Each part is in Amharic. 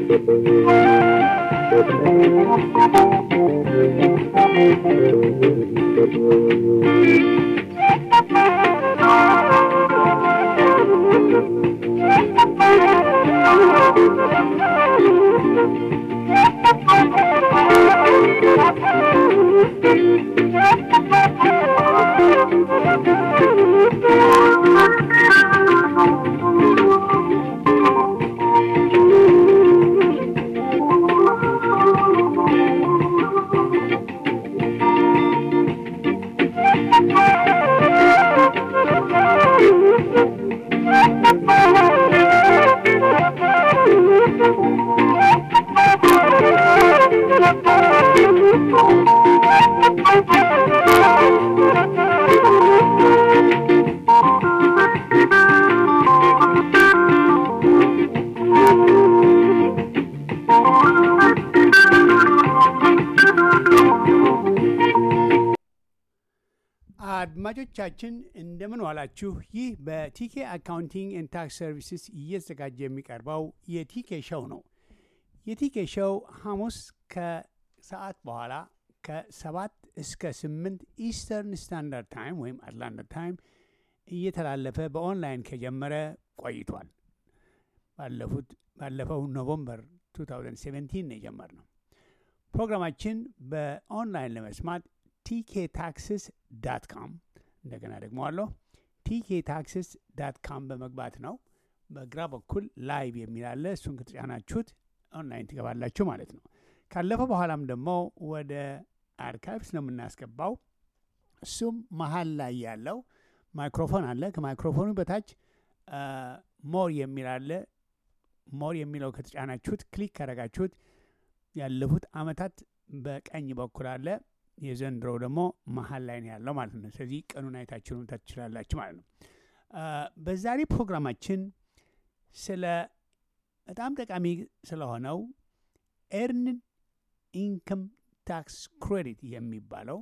አድማጮቻችን እንደምን ዋላችሁ። ይህ በቲኬ አካውንቲንግ ኤንድ ታክስ ሰርቪስስ እየተዘጋጀ የሚቀርበው የቲኬ ሸው ነው። የቲኬ ሸው ሐሙስ ከሰዓት በኋላ ከሰባት እስከ ስምንት ኢስተርን ስታንዳርድ ታይም ወይም አትላንታ ታይም እየተላለፈ በኦንላይን ከጀመረ ቆይቷል። ባለፉት ባለፈው ኖቨምበር 2017 ነው የጀመርነው። ፕሮግራማችን በኦንላይን ለመስማት ቲኬ ታክስስ ዳት ካም እንደገና ደግሞ አለሁ ቲኬ ታክስስ ዳት ካም በመግባት ነው። በግራ በኩል ላይቭ የሚል አለ። እሱን ከተጫናችሁት ኦንላይን ትገባላችሁ ማለት ነው። ካለፈ በኋላም ደግሞ ወደ አርካይቭስ ነው የምናስገባው። እሱም መሀል ላይ ያለው ማይክሮፎን አለ። ከማይክሮፎኑ በታች ሞር የሚል አለ። ሞር የሚለው ከተጫናችሁት ክሊክ ካረጋችሁት ያለፉት አመታት በቀኝ በኩል አለ። የዘንድሮው ደግሞ መሀል ላይ ነው ያለው ማለት ነው። ስለዚህ ቀኑን አይታችሁ መምታት ትችላላችሁ ማለት ነው። በዛሬ ፕሮግራማችን ስለ በጣም ጠቃሚ ስለሆነው ኤርንድ ኢንከም ታክስ ክሬዲት የሚባለው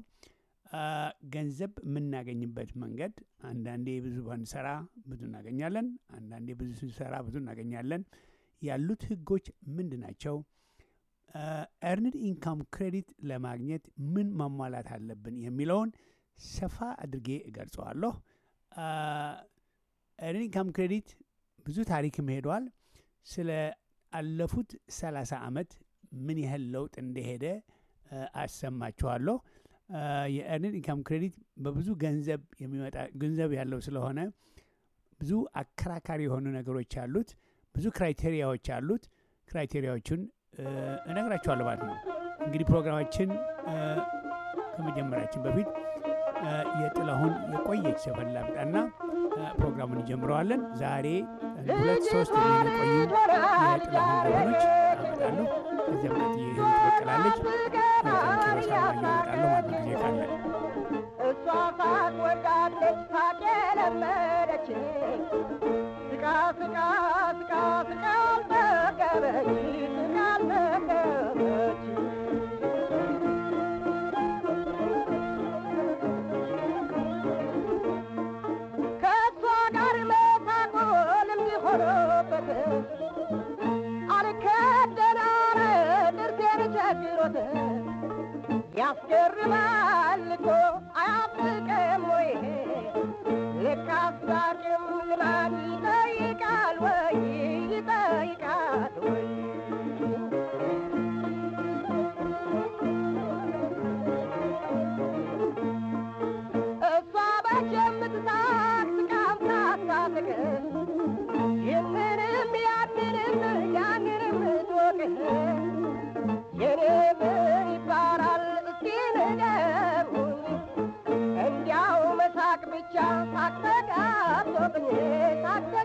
ገንዘብ የምናገኝበት መንገድ አንዳንዴ ብዙ ባንሰራ ብዙ እናገኛለን፣ አንዳንዴ ብዙ ስንሰራ ብዙ እናገኛለን። ያሉት ህጎች ምንድን ናቸው? ኤርንድ ኢንካም ክሬዲት ለማግኘት ምን ማሟላት አለብን የሚለውን ሰፋ አድርጌ እገልጸዋለሁ። ኤርንድ ኢንካም ክሬዲት ብዙ ታሪክም ሄዷል። ስለ አለፉት ሰላሳ ዓመት ምን ያህል ለውጥ እንደሄደ አሰማችኋለሁ። የኤርንድ ኢንካም ክሬዲት በብዙ ገንዘብ የሚመጣ ገንዘብ ያለው ስለሆነ ብዙ አከራካሪ የሆኑ ነገሮች አሉት። ብዙ ክራይቴሪያዎች አሉት። ክራይቴሪያዎቹን እነግራችኋለሁ ማለት ነው። እንግዲህ ፕሮግራማችን ከመጀመራችን በፊት የጥላሁን የቆየች ዘፈን ላምጣና ፕሮግራሙን እንጀምረዋለን። ዛሬ ሁለት ሶስት የሚቆዩ የጥላሁን ዘፈኖች አመጣለሁ። ከዚያ ምቀት ይህን ትበቅላለች ኪሮሳ እመጣለሁ ማለት ጊዜ ካለ እሷ ሳቅ ወዳለች ሳቅ የለመደች ስቃ ስቃ ስቃ ስቃ አልጠገበች ስቃ አልጠገበች ከእሷ ጋር መሳቁ ልምድ ሆኖበት አልከደናረ ጥርሴን ቸግሮት ያስገርማል እኮ አያስቅም ወይ ልክ አስታርቅም ልማድ ይጠይቃል ወይ ይጠይቃል ወይ እሷ በች የምትሳቅ ስቃም ታሳስቅ ይህንንም ያንንም ያንንም ትወቅህ የኔ ምን ይባላል እስቲ ንገሩኝ እንዲያው መሳቅ ብቻ ሳቅ ተጋብቶብኝ ሳቅ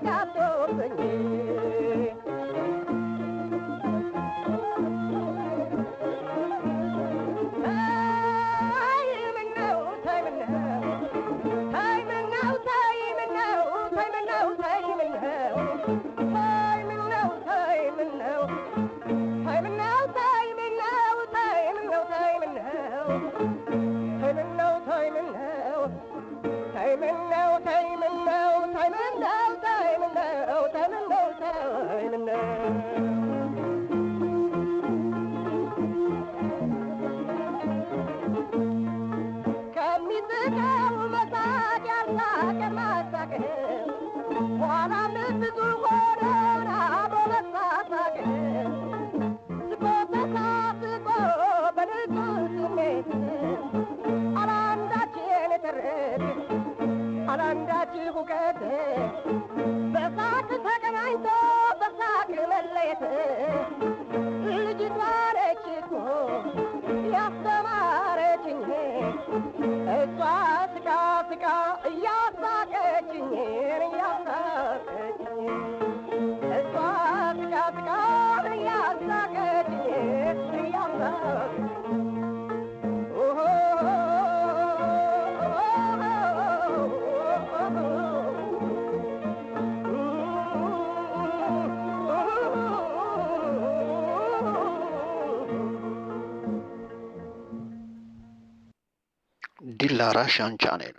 ቤት ልጅቷ ነች እኮ ያስተማረችኝ እሷ ስቃ ስቃ እያሳቀችኝ እያሳቀችኝ እሷ ስቃ ስቃ እያሳቀችኝ እያሳቀችኝ Dillara Shan Channel.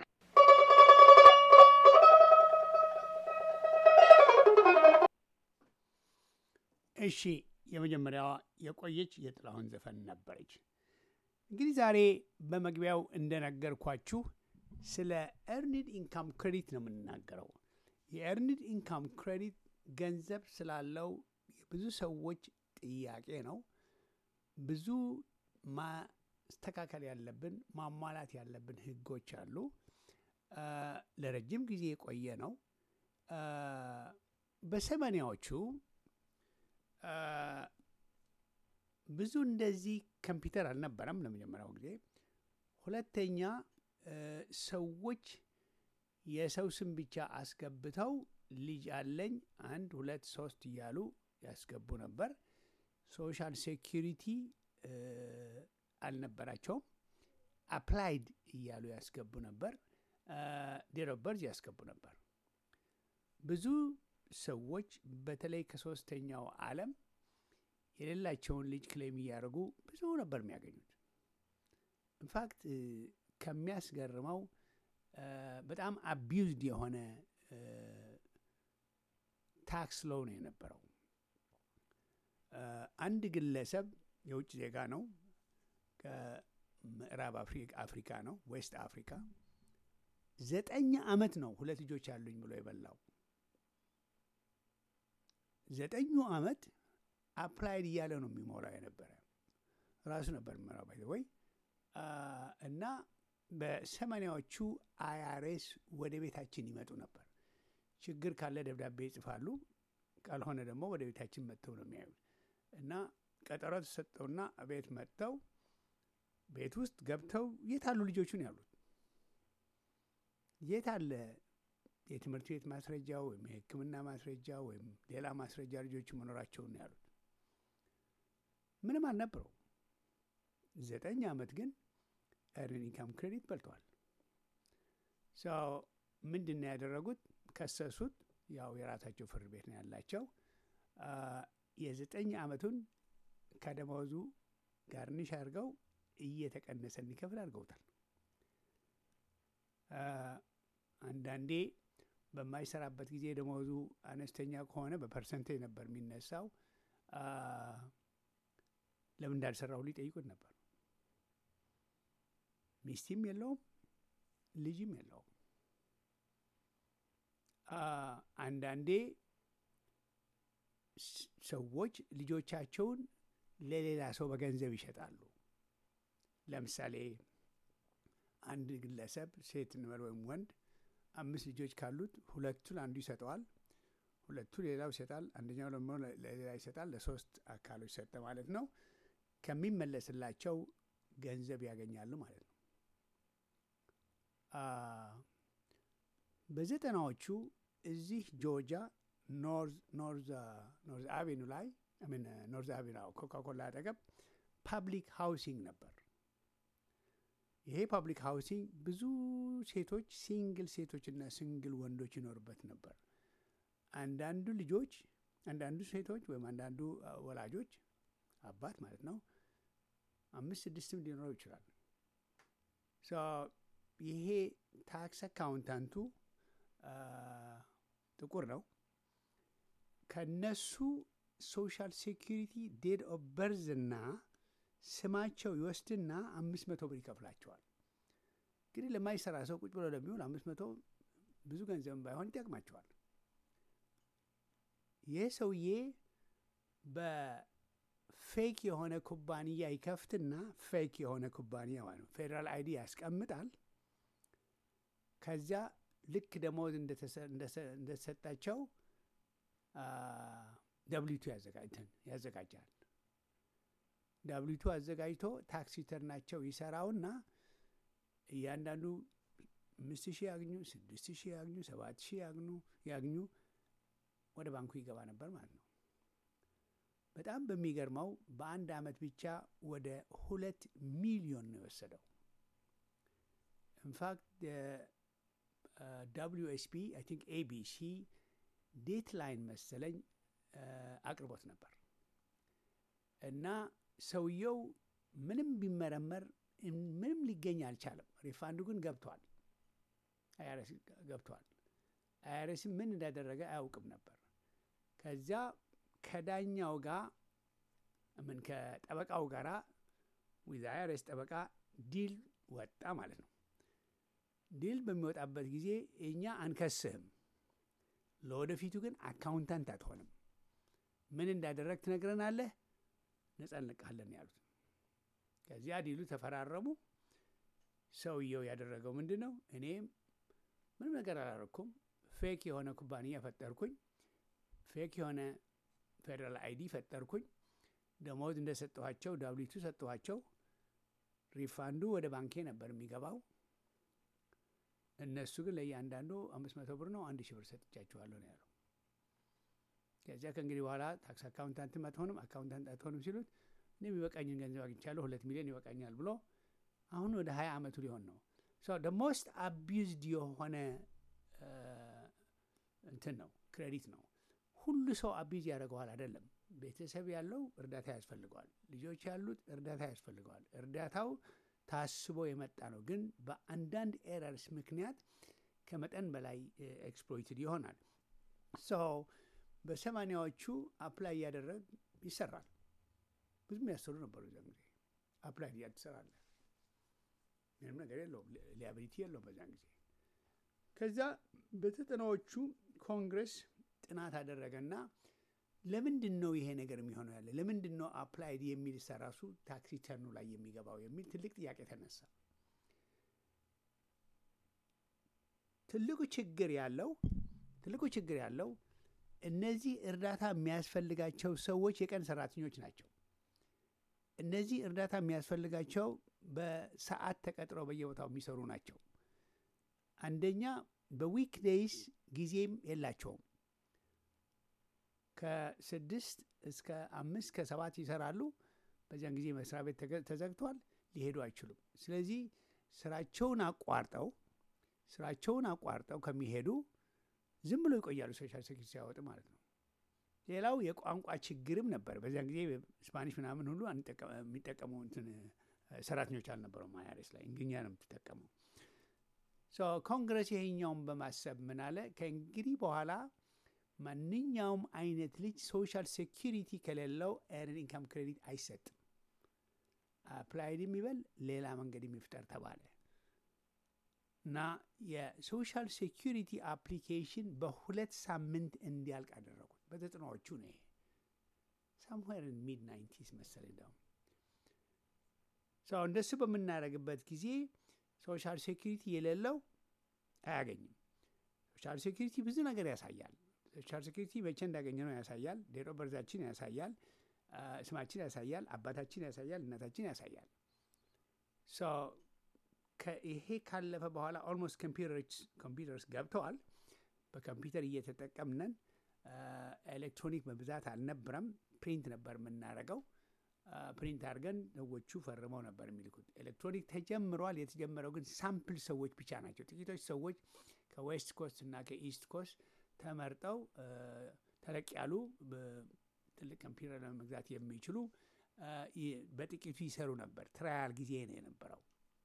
እሺ የመጀመሪያዋ የቆየች የጥላሁን ዘፈን ነበረች። እንግዲህ ዛሬ በመግቢያው እንደነገርኳችሁ ስለ ኤርኒድ ኢንካም ክሬዲት ነው የምንናገረው። የኤርኒድ ኢንካም ክሬዲት ገንዘብ ስላለው የብዙ ሰዎች ጥያቄ ነው። ብዙ ማስተካከል ያለብን ማሟላት ያለብን ህጎች አሉ። አ፣ ለረጅም ጊዜ የቆየ ነው። አ፣ በሰማንያዎቹ አ፣ ብዙ እንደዚህ ኮምፒውተር አልነበረም ለመጀመሪያው ጊዜ። ሁለተኛ እ፣ ሰዎች የሰው ስም ብቻ አስገብተው ልጅ አለኝ አንድ ሁለት ሶስት እያሉ ያስገቡ ነበር። ሶሻል ሴኪሪቲ እ፣ አልነበራቸውም። አፕላይድ እያሉ ያስገቡ ነበር። ዴት ኦፍ በርዝ ያስገቡ ነበር። ብዙ ሰዎች በተለይ ከሶስተኛው ዓለም የሌላቸውን ልጅ ክሌም እያደረጉ ብዙ ነበር የሚያገኙት። ኢንፋክት ከሚያስገርመው እ፣ በጣም አቢዩዝድ የሆነ ታክስ ሎው ነው የነበረው። እ፣ አንድ ግለሰብ የውጭ ዜጋ ነው፣ ከምዕራብ አፍሪ- አፍሪካ ነው፣ ዌስት አፍሪካ ዘጠኝ ዓመት ነው ሁለት ልጆች አሉኝ ብሎ የበላው። ዘጠኙ ዓመት አፕላይድ እያለ ነው የሚሞላው የነበረ ራሱ ነበር የሚሞላው ባይ ወይ እና በሰማንያዎቹ አይአርኤስ ወደ ቤታችን ይመጡ ነበር። ችግር ካለ ደብዳቤ ይጽፋሉ፣ ካልሆነ ደግሞ ወደ ቤታችን መጥተው ነው የሚያዩት። እና ቀጠሮ ተሰጠውና ቤት መጥተው ቤት ውስጥ ገብተው የት አሉ ልጆቹን ያሉት የት አለ የትምህርት ቤት ማስረጃ ወይም የሕክምና ማስረጃ ወይም ሌላ ማስረጃ ልጆቹ መኖራቸውን ነው ያሉት። ምንም አልነበረው። ዘጠኝ ዓመት ግን ኤርን ኢንካም ክሬዲት በልተዋል። ሰው ምንድን ነው ያደረጉት? ከሰሱት። ያው የራሳቸው ፍርድ ቤት ነው ያላቸው። አ፣ የዘጠኝ ዓመቱን ከደመወዙ ጋርኒሽ አድርገው እየተቀነሰ እንዲከፍል አድርገውታል። አ፣ አንዳንዴ በማይሰራበት ጊዜ ደመወዙ አነስተኛ ከሆነ በፐርሰንቴጅ ነበር የሚነሳው። አ፣ ለምን እንዳልሰራው ሊጠይቁት ነበር። ሚስቲም የለውም ልጅም የለውም። አ፣ አንዳንዴ ስ- ሰዎች ልጆቻቸውን ለሌላ ሰው በገንዘብ ይሸጣሉ። ለምሳሌ አንድ ግለሰብ ሴት እንበል ወይም ወንድ አምስት ልጆች ካሉት ሁለቱን አንዱ ይሰጠዋል፣ ሁለቱ ሌላው ይሰጣል፣ አንደኛው ደግሞ ለ- ለሌላ ይሰጣል። ለሶስት አካሎች ሰጠ ማለት ነው። ከሚመለስላቸው ገንዘብ ያገኛሉ ማለት ነው። አ፣ በዘጠናዎቹ እዚህ ጆርጂያ ኖርዝ ኖርዝ ኖርዝ አቬኑ ላይ ምን ኖርዝ አቬኑ ኮካኮላ አጠገብ ፓብሊክ ሃውሲንግ ነበር። ይሄ ፓብሊክ ሃውሲንግ ብዙ ሴቶች ሲንግል ሴቶችና ሲንግል ወንዶች ይኖሩበት ነበር። አንዳንዱ ልጆች አንዳንዱ ሴቶች ወይም አንዳንዱ አ፣ ወላጆች አባት ማለት ነው አምስት ስድስትም ሊኖረው ይችላል። ሶ ይሄ ታክስ አካውንታንቱ አ፣ ጥቁር ነው። ከነሱ ሶሻል ሴኪሪቲ ዴት ኦፍ በርዝ እና ስማቸው ይወስድና አምስት መቶ ብር ይከፍላቸዋል። እንግዲህ ለማይሰራ ሰው ቁጭ ብሎ ለሚውል አምስት መቶ ብዙ ገንዘብም ባይሆን ይጠቅማቸዋል። ይህ ሰውዬ በፌክ የሆነ ኩባንያ ይከፍትና ፌክ የሆነ ኩባንያ ማለት ነው ፌዴራል አይዲ ያስቀምጣል። ከዚያ ልክ ደሞዝ እንደተሰ- እንደሰ- እንደተሰጣቸው አ፣ ደብሊቱ ያዘጋጃል። ደብሊቱ አዘጋጅቶ ታክስ ሪተርናቸው ይሰራውና እያንዳንዱ አምስት ሺህ ያግኙ፣ ስድስት ሺህ ያግኙ፣ ሰባት ሺህ ያግኙ ያግኙ ወደ ባንኩ ይገባ ነበር ማለት ነው። በጣም በሚገርመው በአንድ አመት ብቻ ወደ ሁለት ሚሊዮን ነው የወሰደው። ኢንፋክት ደብሊዩ ኤስ ፒ አይ ቲንክ ኤቢሲ ዴት ላይን መሰለኝ አቅርቦት ነበር እና ሰውየው ምንም ቢመረመር ምንም ሊገኝ አልቻለም። ሪፋንዱ ግን ገብቷል፣ አይአርኤስ ገብቷል። አይአርኤስ ምን እንዳደረገ አያውቅም ነበር። ከዚያ ከዳኛው ጋር ምን ከጠበቃው ጋራ ዊዝ አይአርኤስ ጠበቃ ዲል ወጣ ማለት ነው። ዲል በሚወጣበት ጊዜ እኛ አንከስህም፣ ለወደፊቱ ግን አካውንታንት አትሆንም፣ ምን እንዳደረግ ትነግረናለህ፣ ነጻ እንለቅሃለን ያሉት። ከዚያ ዲሉ ተፈራረሙ። ሰውየው ያደረገው ምንድን ነው? እኔ ምንም ነገር አላረኩም፣ ፌክ የሆነ ኩባንያ ፈጠርኩኝ፣ ፌክ የሆነ ፌዴራል አይዲ ፈጠርኩኝ፣ ደሞዝ እንደሰጠኋቸው ዳብሊቱ ሰጠኋቸው፣ ሪፋንዱ ወደ ባንኬ ነበር የሚገባው እነሱ ግን ለእያንዳንዱ አምስት መቶ ብር ነው አንድ ሺህ ብር ሰጥቻችኋለሁ ነው ያለው። ከዚያ ከእንግዲህ በኋላ ታክስ አካውንታንትም አትሆንም አካውንታንት አትሆንም ሲሉት እኔ የሚበቃኝን ገንዘብ አግኝቻለሁ ሁለት ሚሊዮን ይበቃኛል ብሎ አሁን ወደ ሀያ አመቱ ሊሆን ነው። ደ ሞስት አቢዩዝድ የሆነ እንትን ነው ክሬዲት ነው። ሁሉ ሰው አቢዝ ያደርገዋል አይደለም። ቤተሰብ ያለው እርዳታ ያስፈልገዋል። ልጆች ያሉት እርዳታ ያስፈልገዋል። እርዳታው ታስቦ የመጣ ነው። ግን በአንዳንድ ኤረርስ ምክንያት ከመጠን በላይ ኤክስፕሎይትድ ይሆናል። ሶ በሰማኒያዎቹ አፕላይ እያደረግ ይሰራል። ብዙም ያሰሩ ነበሩ። እዚያን ጊዜ አፕላይ እያድ ትሰራለህ። ምንም ነገር የለውም፣ ሊያቢሊቲ የለውም በዚያን ጊዜ። ከዛ በዘጠናዎቹ ኮንግረስ ጥናት አደረገና ለምንድን ነው ይሄ ነገር የሚሆነው ያለ ለምንድን ነው አፕላይድ የሚል ራሱ ታክስ ሪተርኑ ላይ የሚገባው የሚል ትልቅ ጥያቄ ተነሳ። ትልቁ ችግር ያለው ትልቁ ችግር ያለው እነዚህ እርዳታ የሚያስፈልጋቸው ሰዎች የቀን ሰራተኞች ናቸው። እነዚህ እርዳታ የሚያስፈልጋቸው በሰዓት ተቀጥረው በየቦታው የሚሰሩ ናቸው። አንደኛ በዊክ ዴይስ ጊዜም የላቸውም። ከስድስት እስከ አምስት ከሰባት ይሰራሉ። በዚያን ጊዜ መስሪያ ቤት ተዘግቷል፣ ሊሄዱ አይችሉም። ስለዚህ ስራቸውን አቋርጠው ስራቸውን አቋርጠው ከሚሄዱ ዝም ብሎ ይቆያሉ፣ ሶሻል ሴኩሪቲ ሲያወጡ ማለት ነው። ሌላው የቋንቋ ችግርም ነበር። በዚያን ጊዜ ስፓኒሽ ምናምን ሁሉ የሚጠቀሙ እንትን ሰራተኞች አልነበረም። አይአርኤስ ላይ እንግኛ ነው የምትጠቀመው። ኮንግረስ ይሄኛውን በማሰብ ምን አለ ከእንግዲህ በኋላ ማንኛውም አይነት ልጅ ሶሻል ሴኪሪቲ ከሌለው ኤርን ኢንካም ክሬዲት አይሰጥም። አፕላይድ የሚበል ሌላ መንገድ የሚፍጠር ተባለ እና የሶሻል ሴኪሪቲ አፕሊኬሽን በሁለት ሳምንት እንዲያልቅ አደረጉት። በዘጠናዎቹ ነው ይሄ ሳምዌር ሚድ ናይንቲስ መሰለኝ። እንደውም ሰው እንደሱ በምናደርግበት ጊዜ ሶሻል ሴኪሪቲ የሌለው አያገኝም። ሶሻል ሴኪሪቲ ብዙ ነገር ያሳያል። ሶሻል ሴኩሪቲ መቼ እንዳገኘ ነው ያሳያል። ዴት ኦፍ በርዛችን ያሳያል። ስማችን ያሳያል። አባታችን ያሳያል። እናታችን ያሳያል። ይሄ ካለፈ በኋላ ኦልሞስት ኮምፒውተርስ ገብተዋል። በኮምፒውተር እየተጠቀምነን ኤሌክትሮኒክ በብዛት አልነበረም። ፕሪንት ነበር የምናደርገው። ፕሪንት አድርገን ሰዎቹ ፈርመው ነበር የሚልኩት። ኤሌክትሮኒክ ተጀምሯል። የተጀመረው ግን ሳምፕል ሰዎች ብቻ ናቸው። ጥቂቶች ሰዎች ከዌስት ኮስት እና ከኢስት ኮስት ተመርጠው ተለቅ ያሉ ትልቅ ኮምፒውተር ለመግዛት የሚችሉ በጥቂቱ ይሰሩ ነበር። ትራያል ጊዜ ነው የነበረው።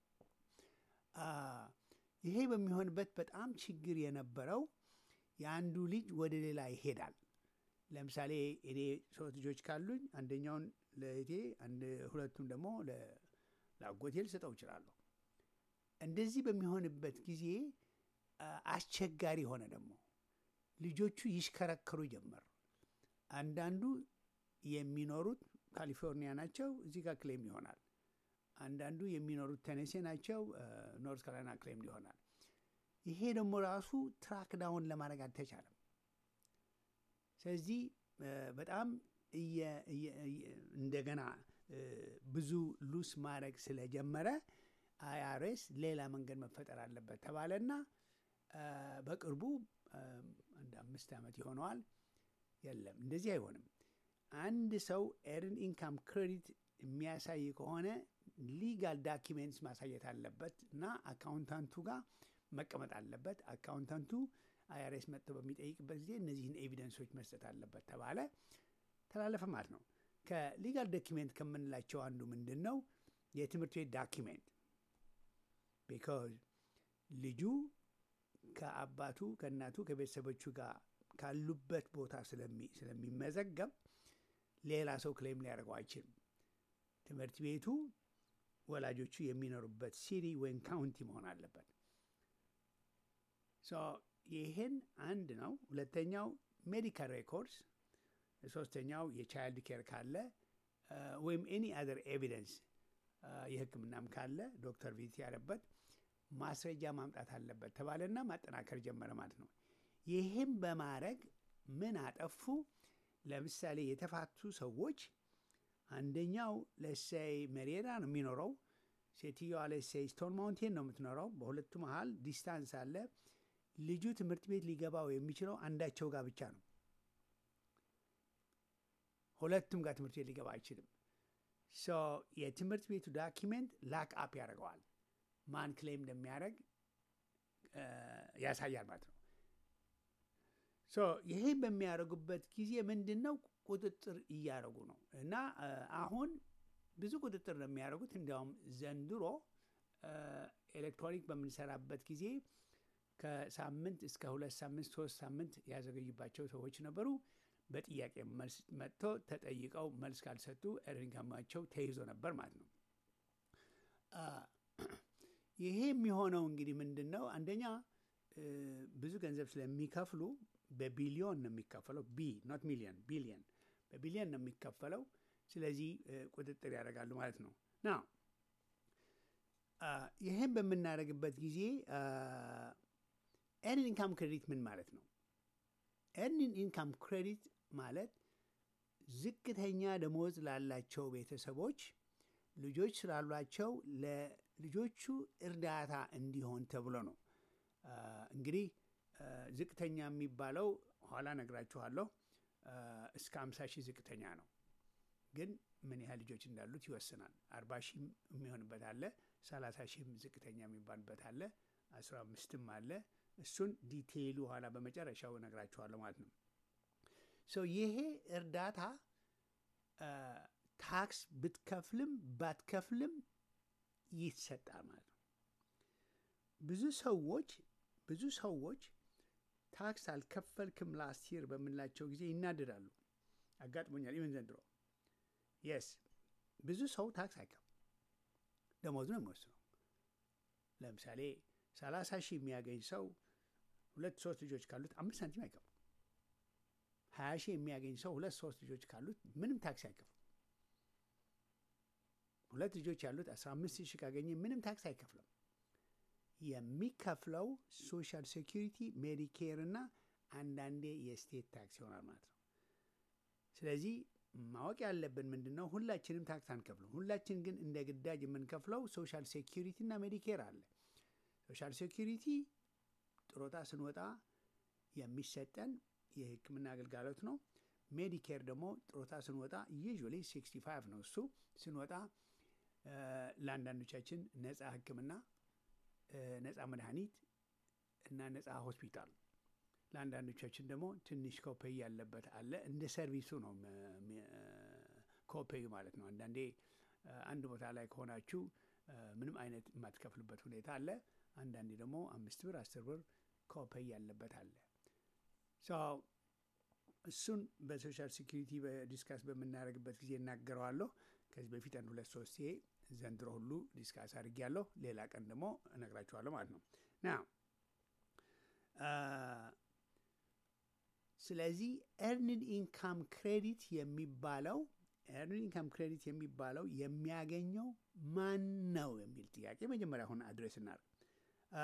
ይሄ በሚሆንበት በጣም ችግር የነበረው የአንዱ ልጅ ወደ ሌላ ይሄዳል። ለምሳሌ እኔ ሶስት ልጆች ካሉኝ አንደኛውን ለእቴ ሁለቱን ደግሞ ለአጎቴ ልሰጠው እችላለሁ። እንደዚህ በሚሆንበት ጊዜ አስቸጋሪ ሆነ ደግሞ ልጆቹ ይሽከረከሩ ጀመር። አንዳንዱ የሚኖሩት ካሊፎርኒያ ናቸው፣ እዚህ ጋር ክሌም ይሆናል። አንዳንዱ የሚኖሩት ተነሴ ናቸው፣ ኖርት ካሮላይና ክሌም ይሆናል። ይሄ ደግሞ ራሱ ትራክ ዳውን ለማድረግ አልተቻለም። ስለዚህ እ፣ በጣም እየ- እየ- እየ- እንደገና እ፣ ብዙ ሉስ ማድረግ ስለጀመረ አይአርኤስ ሌላ መንገድ መፈጠር አለበት ተባለና እ፣ በቅርቡ እ፣ አንድ አምስት ዓመት ይሆነዋል። የለም እንደዚህ አይሆንም። አንድ ሰው ኤርን ኢንካም ክሬዲት የሚያሳይ ከሆነ ሊጋል ዳኪሜንትስ ማሳየት አለበት እና አካውንታንቱ ጋር መቀመጥ አለበት። አካውንታንቱ አይአርኤስ መጥቶ በሚጠይቅበት ጊዜ እነዚህን ኤቪደንሶች መስጠት አለበት ተባለ፣ ተላለፈ ማለት ነው። ከሊጋል ዶኪሜንት ከምንላቸው አንዱ ምንድን ነው? የትምህርት ቤት ዳኪሜንት ቢካዝ ልጁ ከአባቱ ከእናቱ ከቤተሰቦቹ ጋር ካሉበት ቦታ ስለሚ- ስለሚመዘገብ ሌላ ሰው ክሌም ሊያደርገው አይችልም። ትምህርት ቤቱ ወላጆቹ የሚኖሩበት ሲቲ ወይም ካውንቲ መሆን አለበት። ሶ ይህን አንድ ነው። ሁለተኛው ሜዲካል ሬኮርድስ፣ ሶስተኛው የቻይልድ ኬር ካለ አ፣ ወይም ኤኒ አዘር ኤቪደንስ የሕክምናም ካለ ዶክተር ቪዚት ያለበት ማስረጃ ማምጣት አለበት ተባለና ማጠናከር ጀመረ ማለት ነው። ይህም በማድረግ ምን አጠፉ? ለምሳሌ የተፋቱ ሰዎች አንደኛው ለሴይ መሪዳ ነው የሚኖረው፣ ሴትዮዋ ለሴይ ስቶን ማውንቴን ነው የምትኖረው። በሁለቱ መሀል ዲስታንስ አለ። ልጁ ትምህርት ቤት ሊገባው የሚችለው አንዳቸው ጋር ብቻ ነው። ሁለቱም ጋር ትምህርት ቤት ሊገባ አይችልም። ሶ የትምህርት ቤቱ ዳኪሜንት ላክ አፕ ያደርገዋል። ማን ክሌም እንደሚያደርግ እ፣ ያሳያል ማለት ነው። ሶ ይሄ በሚያደርጉበት ጊዜ ምንድን ነው ቁጥጥር እያደረጉ ነው። እና እ፣ አሁን ብዙ ቁጥጥር ነው የሚያደርጉት። እንዲያውም ዘንድሮ እ፣ ኤሌክትሮኒክ በምንሰራበት ጊዜ ከሳምንት እስከ ሁለት ሳምንት ሶስት ሳምንት ያዘገዩባቸው ሰዎች ነበሩ። በጥያቄ መልስ መጥቶ ተጠይቀው መልስ ካልሰጡ ኤርኒንካማቸው ተይዞ ነበር ማለት ነው። አ፣ ይሄ የሚሆነው እንግዲህ ምንድን ነው? አንደኛ እ፣ ብዙ ገንዘብ ስለሚከፍሉ በቢሊዮን ነው የሚከፈለው። ቢ ኖት ሚሊዮን ቢሊዮን፣ በቢሊዮን ነው የሚከፈለው። ስለዚህ እ፣ ቁጥጥር ያደርጋሉ ማለት ነው ና ይህም በምናደርግበት ጊዜ ኤርኒንግ ኢንካም ክሬዲት ምን ማለት ነው? ኤርኒንግ ኢንካም ክሬዲት ማለት ዝቅተኛ ደሞዝ ላላቸው ቤተሰቦች ልጆች ስላሏቸው ለልጆቹ እርዳታ እንዲሆን ተብሎ ነው። አ፣ እንግዲህ አ፣ ዝቅተኛ የሚባለው ኋላ ነግራችኋለሁ። አ፣ እስከ 50 ሺህ ዝቅተኛ ነው። ግን ምን ያህል ልጆች እንዳሉት ይወስናል። አርባ ሺህም የሚሆንበት አለ፣ ሰላሳ ሺህም ዝቅተኛ የሚባልበት አለ፣ አስራ አምስትም አለ። እሱን ዲቴይሉ ኋላ በመጨረሻው እነግራችኋለሁ ማለት ነው። ሶ ይሄ እርዳታ አ፣ ታክስ ብትከፍልም ባትከፍልም ይሰጣል ማለት ነው። ብዙ ሰዎች ብዙ ሰዎች ታክስ አልከፈልክም ላስት ይር በምንላቸው ጊዜ ይናደዳሉ። አጋጥሞኛል። ኢቨን ዘንድሮ የስ ብዙ ሰው ታክስ አይከፍልም፣ ደሞዙ ነው የሚወስነው። ለምሳሌ ሰላሳ ሺህ የሚያገኝ ሰው ሁለት ሶስት ልጆች ካሉት አምስት ሳንቲም አይከፍልም። ሀያ ሺህ የሚያገኝ ሰው ሁለት ሶስት ልጆች ካሉት ምንም ታክስ አይከፍልም። ሁለት ልጆች ያሉት አስራ አምስት ሺህ ካገኘ ምንም ታክስ አይከፍልም። የሚከፍለው ሶሻል ሴኪሪቲ፣ ሜዲኬር እና አንዳንዴ የስቴት ታክስ ይሆናል ማለት ነው። ስለዚህ ማወቅ ያለብን ምንድን ነው? ሁላችንም ታክስ አንከፍልም። ሁላችን ግን እንደ ግዳጅ የምንከፍለው ሶሻል ሴኪሪቲ እና ሜዲኬር አለ። ሶሻል ሴኪሪቲ ጥሮታ ስንወጣ የሚሰጠን የሕክምና አገልጋሎት ነው። ሜዲኬር ደግሞ ጥሮታ ስንወጣ ዩዥዋሊ 65 ነው። እሱ ስንወጣ እ፣ ለአንዳንዶቻችን ነፃ ሕክምና እ፣ ነፃ መድኃኒት እና ነፃ ሆስፒታል ለአንዳንዶቻችን ደግሞ ትንሽ ኮፔይ ያለበት አለ። እንደ ሰርቪሱ ነው መ- መ- ኮፔዩ ማለት ነው። አንዳንዴ እ፣ አንድ ቦታ ላይ ከሆናችሁ እ፣ ምንም አይነት የማትከፍሉበት ሁኔታ አለ። አንዳንዴ ደግሞ አምስት ብር አስር ብር ኮፔይ ያለበት አለ። ሶ እሱን በሶሻል ሴኪሪቲ በዲስካስ በምናደርግበት ጊዜ እናገረዋለሁ። ከዚህ በፊት አንድ ሁለት ሶስት ዘንድሮ ሁሉ ዲስካስ አድርጌያለሁ። ሌላ ቀን ደግሞ እነግራችኋለሁ ማለት ነው ና ስለዚህ ኤርንድ ኢንካም ክሬዲት የሚባለው ኤርንድ ኢንካም ክሬዲት የሚባለው የሚያገኘው ማን ነው የሚል ጥያቄ መጀመሪያ አሁን አድሬስ እናድርግ። አ፣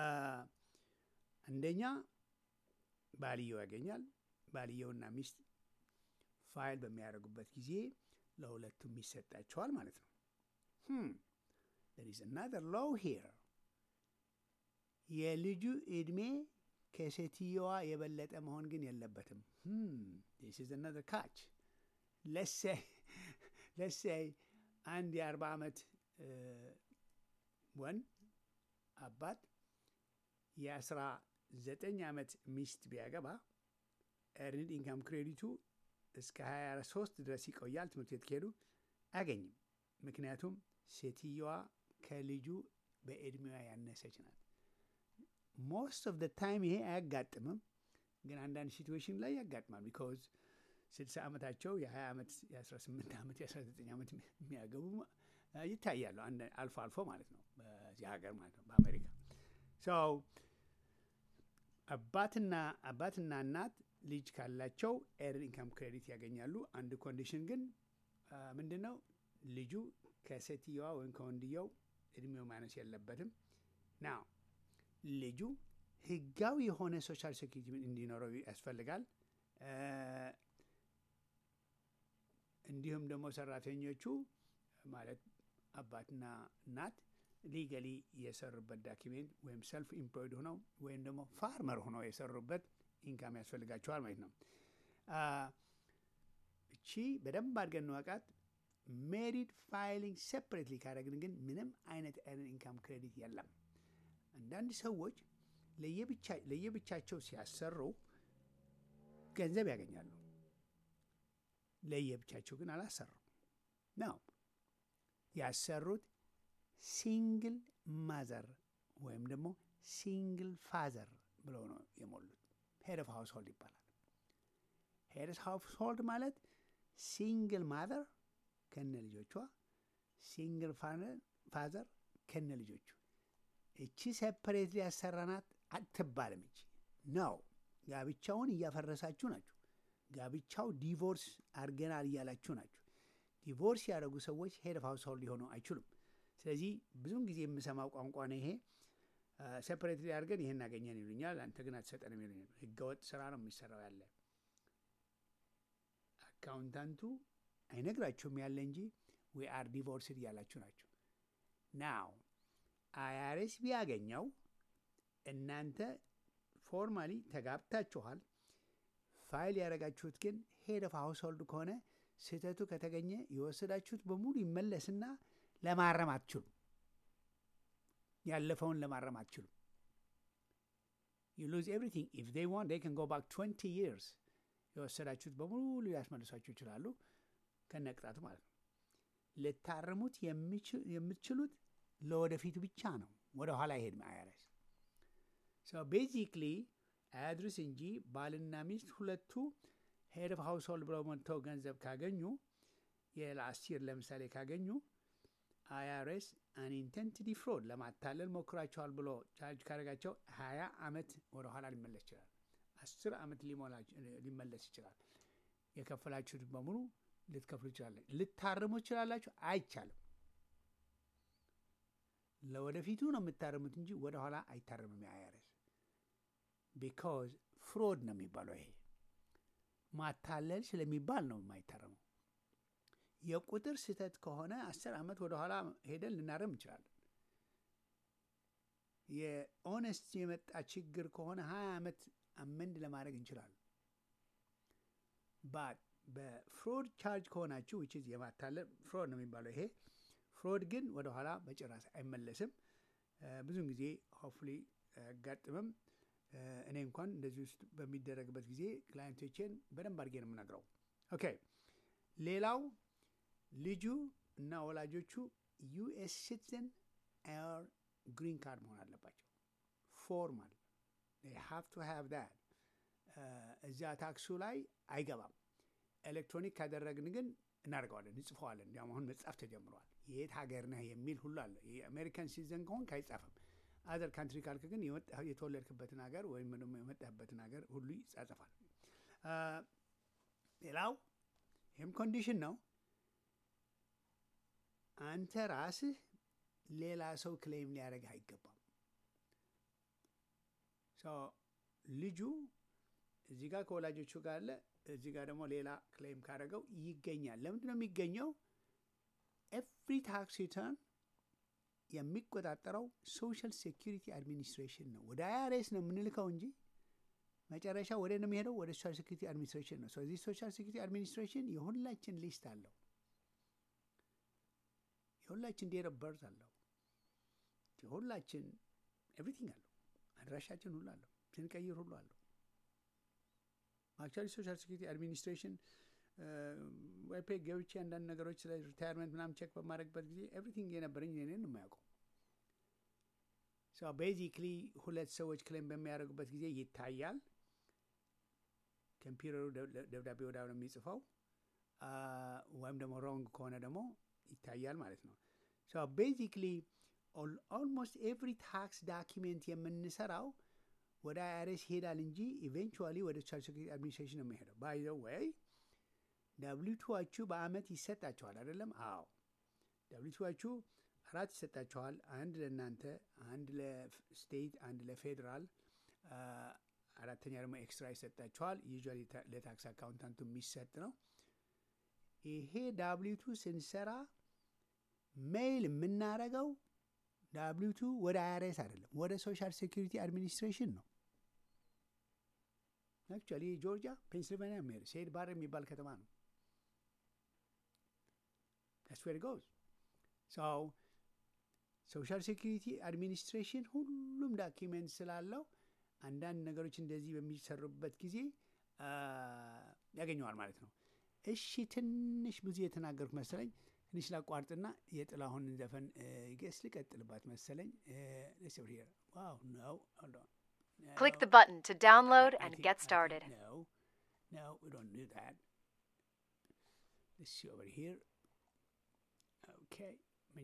አንደኛ ባልየው ያገኛል። ባልየውና ሚስት ፋይል በሚያደርጉበት ጊዜ ለሁለቱም ይሰጣቸዋል ማለት ነው። there is another law here የልጁ ዕድሜ ከሴትየዋ የበለጠ መሆን ግን የለበትም። this is another catch let's say let's say አንድ የአርባ ዓመት ወንድ አባት የአስራ ዘጠኝ ዓመት ሚስት ቢያገባ ኤርንድ ኢንካም ክሬዲቱ እስከ 23 ድረስ ይቆያል። ትምህርት ቤት ከሄዱ አያገኝም። ምክንያቱም ሴትየዋ ከልጁ በዕድሜዋ ያነሰች ናት። ሞስት ኦፍ ደ ታይም ይሄ አያጋጥምም፣ ግን አንዳንድ ሲትዌሽን ላይ ያጋጥማል። ቢካዝ 60 ዓመታቸው የ20 ዓመት የ18 ዓመት የ19 ዓመት የሚያገቡ ይታያሉ፣ አልፎ አልፎ ማለት ነው፣ በዚህ ሀገር ማለት ነው፣ በአሜሪካ ሰው አባትና አባትና እናት ልጅ ካላቸው ኤርን ኢንካም ክሬዲት ያገኛሉ። አንድ ኮንዲሽን ግን ምንድን ነው? ልጁ ከሴትየዋ ወይም ከወንድየው እድሜው ማነስ የለበትም። ና ልጁ ህጋዊ የሆነ ሶሻል ሴኪሪቲ እንዲኖረው ያስፈልጋል። እንዲሁም ደግሞ ሰራተኞቹ ማለት አባትና እናት ሊገሊ የሰሩበት ዳኪሜንት ወይም ሰልፍ ኢምፕሎይድ ሆነው ወይም ደግሞ ፋርመር ሆነው የሰሩበት ኢንካም ያስፈልጋቸዋል ማለት ነው። እቺ በደንብ አድርገን እንወቃት። ሜሪድ ፋይሊንግ ሴፕሬትሊ ካደረግን ግን ምንም አይነት ኤርን ኢንካም ክሬዲት የለም። አንዳንድ ሰዎች ለየብቻቸው ሲያሰሩ ገንዘብ ያገኛሉ። ለየብቻቸው ግን አላሰሩም ነው ያሰሩት ሲንግል ማዘር ወይም ደግሞ ሲንግል ፋዘር ብለው ነው የሞሉት። ሄድ ኦፍ ሃውስሆልድ ይባላል። ሄድ ኦፍ ሃውስሆልድ ማለት ሲንግል ማዘር ከነ ልጆቿ፣ ሲንግል ፋዘር ከነ ልጆቹ። እቺ ሴፐሬት ሊያሰራናት አትባልም። እቺ ነው ጋብቻውን እያፈረሳችሁ ናችሁ። ጋብቻው ዲቮርስ አድርገናል እያላችሁ ናችሁ። ዲቮርስ ያደረጉ ሰዎች ሄድ ኦፍ ሃውስሆልድ ሊሆኑ አይችሉም። ስለዚህ ብዙውን ጊዜ የምሰማው ቋንቋ ነው ይሄ። ሴፐሬት አድርገን ይሄን አገኘን ይሉኛል፣ አንተ ግን አትሰጠንም ይሉኛል። ህገወጥ ስራ ነው የሚሰራው ያለ አካውንታንቱ አይነግራችሁም ያለ እንጂ ዊ አር ዲቮርስድ እያላችሁ ናቸው። ናው አያሬስ ቢያገኘው እናንተ ፎርማሊ ተጋብታችኋል። ፋይል ያደረጋችሁት ግን ሄድ ኦፍ ሃውስሆልድ ከሆነ ስህተቱ ከተገኘ የወሰዳችሁት በሙሉ ይመለስና ለማረም አትችሉም። ያለፈውን ለማረም አትችሉም። ዩ ሉዝ ኤቭሪቲንግ ኢፍ ዴይ ዋንት ዴይ ካን ጎ ባክ ትዌንቲ ይርስ የወሰዳችሁት በሙሉ ሊያስመልሷችሁ ይችላሉ፣ ከነቅጣቱ ማለት ነው። ልታርሙት የምትችሉት ለወደፊቱ ብቻ ነው። ወደ ኋላ ይሄድ አያረስ ቤዚክሊ አያድርስ እንጂ ባልና ሚስት ሁለቱ ሄድ ኦፍ ሃውስሆልድ ብለው መጥተው ገንዘብ ካገኙ የላስት ይር ለምሳሌ ካገኙ አይአርኤስ አንኢንቴንትድ ፍሮድ ለማታለል ሞክራቸዋል ብሎ ቻርጅ ካደረጋቸው ሀያ ዓመት ወደ ኋላ ሊመለስ ይችላል። አስር ዓመት ሊመለስ ይችላል። የከፈላችሁት በሙሉ ልትከፍሉ ይችላለ። ልታርሙ ይችላላችሁ። አይቻልም። ለወደፊቱ ነው የምታርሙት እንጂ ወደ ኋላ አይታርምም። የአይአርኤስ ቢካዝ ፍሮድ ነው የሚባለው። ይሄ ማታለል ስለሚባል ነው የማይታረመው። የቁጥር ስህተት ከሆነ አስር ዓመት ወደ ኋላ ሄደን ልናረም እንችላለን። የኦነስት የመጣ ችግር ከሆነ ሀያ ዓመት አመንድ ለማድረግ እንችላለን። ባት በፍሮድ ቻርጅ ከሆናችሁ ዊች የማታለል ፍሮድ ነው የሚባለው ይሄ ፍሮድ ግን ወደ ኋላ በጭራሽ አይመለስም። ብዙውን ጊዜ ሆፍሊ አያጋጥምም። እኔ እንኳን እንደዚህ ውስጥ በሚደረግበት ጊዜ ክላይንቶቼን በደንብ አድርጌ ነው የምነግረው። ኦኬ ሌላው ልጁ እና ወላጆቹ ዩኤስ ሲቲዝን ኦር ግሪን ካርድ መሆን አለባቸው። ፎርማል ሃቭ ቱ ሃቭ ዳት እዚያ ታክሱ ላይ አይገባም። ኤሌክትሮኒክ ካደረግን ግን እናደርገዋለን፣ እንጽፈዋለን። እንዲያውም አሁን መጻፍ ተጀምረዋል። የት ሀገር ነህ የሚል ሁሉ አለ። የአሜሪካን ሲቲዝን ከሆንክ አይጻፍም። አዘር ካንትሪ ካልክ ግን የተወለድክበትን ሀገር ወይም ደግሞ የመጣህበትን ሀገር ሁሉ ይጻጸፋል። ሌላው ይህም ኮንዲሽን ነው። አንተ ራስህ ሌላ ሰው ክሌም ሊያደርግህ አይገባም። ልጁ እዚህ ጋር ከወላጆቹ ጋር አለ፣ እዚህ ጋር ደግሞ ሌላ ክሌም ካደረገው ይገኛል። ለምንድን ነው የሚገኘው? ኤፍሪ ታክስ ሪተርን የሚቆጣጠረው ሶሻል ሴኪሪቲ አድሚኒስትሬሽን ነው። ወደ አይአርኤስ ነው የምንልከው እንጂ መጨረሻ ወደ ነው የሚሄደው ወደ ሶሻል ሴኪሪቲ አድሚኒስትሬሽን ነው። ስለዚህ ሶሻል ሴኪሪቲ አድሚኒስትሬሽን የሁላችን ሊስት አለው። የሁላችን ዴት ኦፍ በርዝ አለው። የሁላችን ኤቭሪቲንግ አለው። አድራሻችን ሁሉ አለው። ስንቀይር ሁሉ አለው። አክቹዋሊ ሶሻል ሴኪሪቲ አድሚኒስትሬሽን ዋይፔ ገብቼ አንዳንድ ነገሮች ስለ ሪታይርመንት ምናምን ቼክ በማድረግበት ጊዜ ኤቭሪቲንግ የነበረኝ እኔን ነው የማያውቀው። ቤዚክሊ ሁለት ሰዎች ክሌም በሚያደርጉበት ጊዜ ይታያል። ኮምፒውተሩ ደብዳቤ ወዳ ነው የሚጽፈው ወይም ደግሞ ሮንግ ከሆነ ደግሞ ይታያል ማለት ነው። ቤዚክሊ ኦልሞስት ኤቭሪ ታክስ ዳኪሜንት የምንሰራው ወደ አይአርኤስ ይሄዳል እንጂ ኢቬንቹዋሊ ወደ ሶሻል ሴኩሪቲ አድሚኒስትሬሽን ነው የሚሄደው። ባይ ዘ ወይ ደብሊቱዋችሁ በአመት ይሰጣችኋል አይደለም? አዎ ደብሊቱዋችሁ አራት ይሰጣችኋል። አንድ ለእናንተ፣ አንድ ለስቴት፣ አንድ ለፌዴራል፣ አራተኛ ደግሞ ኤክስትራ ይሰጣችኋል። ዩዥዋሊ ለታክስ አካውንታንቱ የሚሰጥ ነው። ይሄ ዳብሊቱ ስንሰራ ሜይል የምናረገው ዳብሊቱ ወደ አይአርኤስ አይደለም፣ ወደ ሶሻል ሴኩሪቲ አድሚኒስትሬሽን ነው። አክቹዋሊ ጆርጂያ፣ ፔንስልቫኒያ የሚሄድ ሴድ ባር የሚባል ከተማ ነው። ዳትስ ዌር ጎዝ ሰው ሶሻል ሴኩሪቲ አድሚኒስትሬሽን ሁሉም ዳኪሜንት ስላለው አንዳንድ ነገሮች እንደዚህ በሚሰሩበት ጊዜ ያገኘዋል ማለት ነው። እሺ ትንሽ ብዙ የተናገርኩ መሰለኝ። ትንሽ ላቋርጥና የጥላሁን ዘፈን ጌስ ልቀጥልባት መሰለኝ። ዋው ነው Click the button to download and get started. No, no, we don't do that. Let's see over here. Okay.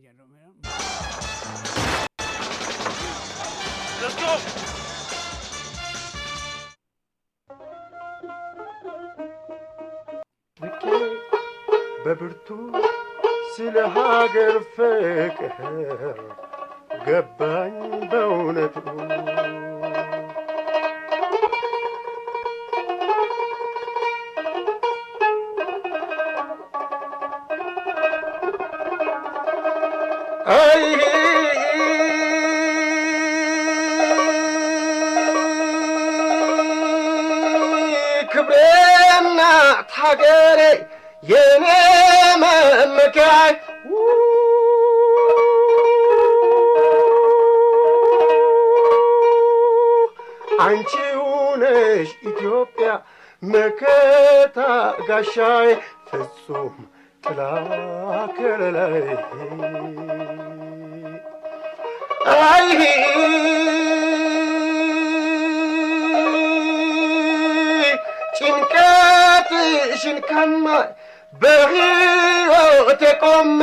Let's go! ልኬ በብርቱ ስለ ሀገር ፍቅር ገባኝ በእውነቱ አይ ክብሬና ሀገሬ የኔ መመኪያ አንቺው ነሽ ኢትዮጵያ መከታ ጋሻዬ ፍጹም ጥላ ከለላይ አይ ጭንቀትሽን ከማይ በሕይወቴ ቆሜ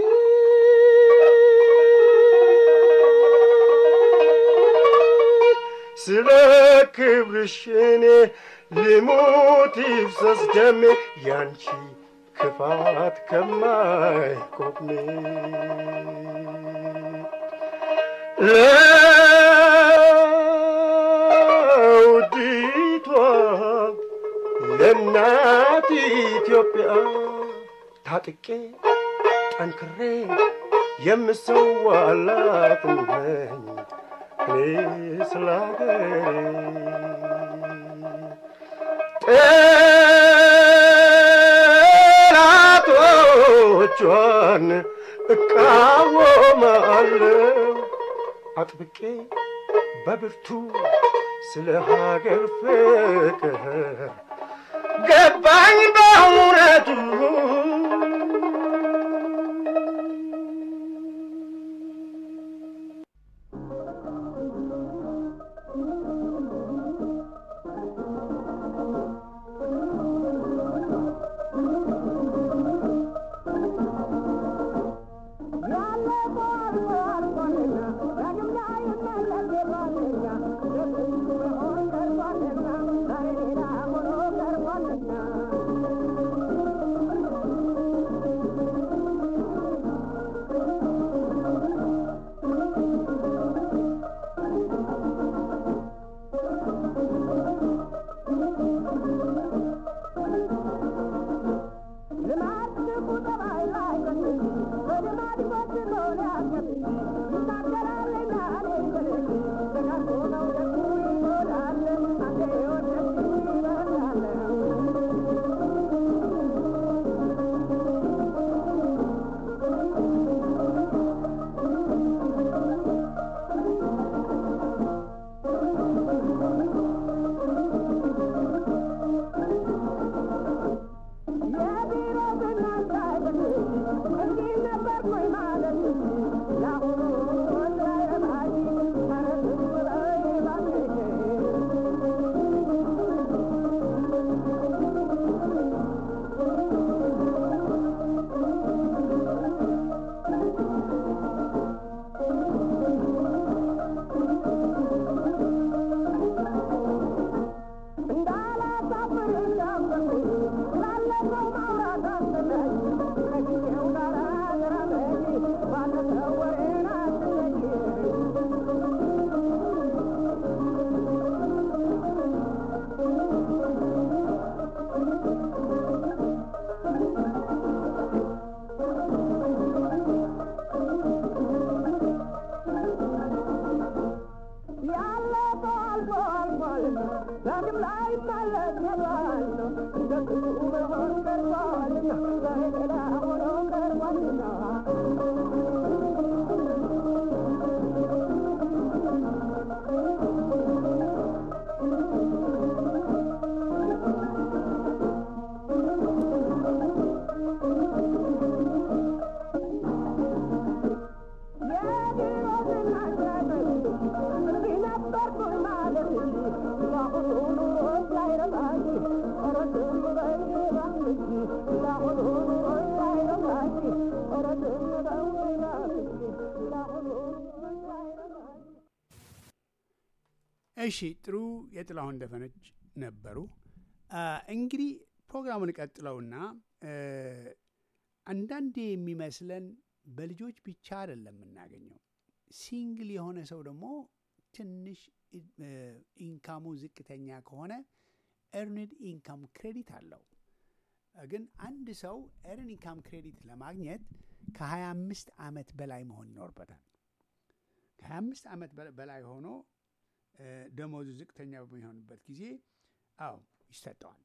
ስለ ክብርሽ እኔ ልሙት ይፍሰስ ደሜ ያንቺ ክፋት ከማይቆሜ ለውዲቷ ለእናት ኢትዮጵያ ታጥቄ ጠንክሬ የምሰዋላት ነኝ እኔ ስለ ጠላቶቿን እቃወማለሁ አጥብቄ በብርቱ ስለ ሀገር ፍቅር ገባኝ በእውነቱ እሺ ጥሩ የጥላሁን ደፈነች ነበሩ። እንግዲህ ፕሮግራሙን ቀጥለውና አንዳንዴ የሚመስለን በልጆች ብቻ አይደለም የምናገኘው። ሲንግል የሆነ ሰው ደግሞ ትንሽ ኢንካሙ ዝቅተኛ ከሆነ ኤርንድ ኢንካም ክሬዲት አለው። ግን አንድ ሰው ኤርን ኢንካም ክሬዲት ለማግኘት ከ25 ዓመት በላይ መሆን ይኖርበታል። ከ25 ዓመት በላይ ሆኖ ደሞዙ ዝቅተኛ በሚሆንበት ጊዜ አዎ ይሰጠዋል።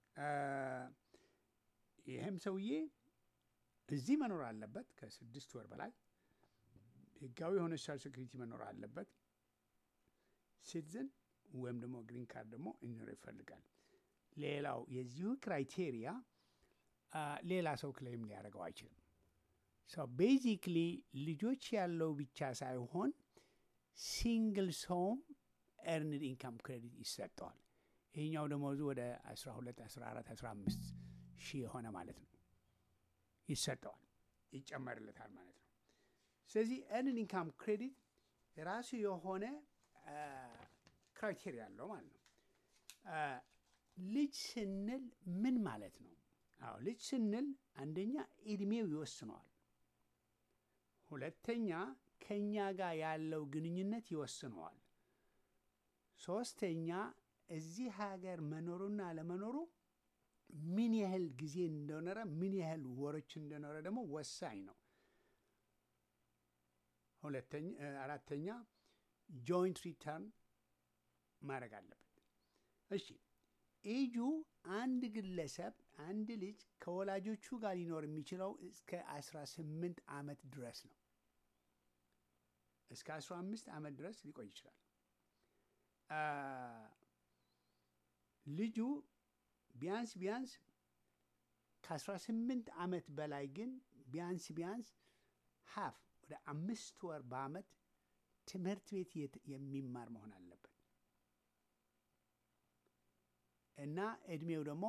ይህም ሰውዬ እዚህ መኖር አለበት ከስድስት ወር በላይ ህጋዊ የሆነ ሶሻል ሴኩሪቲ መኖር አለበት። ሲቲዝን ወይም ደግሞ ግሪን ካርድ ደግሞ እንዲኖር ይፈልጋል። ሌላው የዚሁ ክራይቴሪያ ሌላ ሰው ክሌም ሊያደርገው አይችልም። ሰው ቤዚክሊ ልጆች ያለው ብቻ ሳይሆን ሲንግል ሰውም ኤርንድ ኢንካም ክሬዲት ይሰጠዋል። ይህኛው ደሞዙ ወደ 12፣ 14፣ 15 ሺህ የሆነ ማለት ነው ይሰጠዋል፣ ይጨመርለታል ማለት ነው። ስለዚህ ኤርንድ ኢንካም ክሬዲት የራሱ የሆነ ክራይቴሪያ አለው ማለት ነው። ልጅ ስንል ምን ማለት ነው? አዎ ልጅ ስንል አንደኛ እድሜው ይወስነዋል። ሁለተኛ ከእኛ ጋር ያለው ግንኙነት ይወስነዋል። ሶስተኛ እዚህ ሀገር መኖሩና አለመኖሩ ምን ያህል ጊዜ እንደኖረ ምን ያህል ወሮች እንደኖረ ደግሞ ወሳኝ ነው። ሁለተኛ አራተኛ ጆይንት ሪተርን ማድረግ አለበት። እሺ ኤጁ አንድ ግለሰብ አንድ ልጅ ከወላጆቹ ጋር ሊኖር የሚችለው እስከ 18 ዓመት ድረስ ነው። እስከ 15 ዓመት ድረስ ሊቆይ ይችላል። ልጁ ቢያንስ ቢያንስ ከ18 ዓመት በላይ ግን ቢያንስ ቢያንስ ሀፍ ወደ አምስት ወር በአመት ትምህርት ቤት የሚማር መሆን አለበት እና እድሜው ደግሞ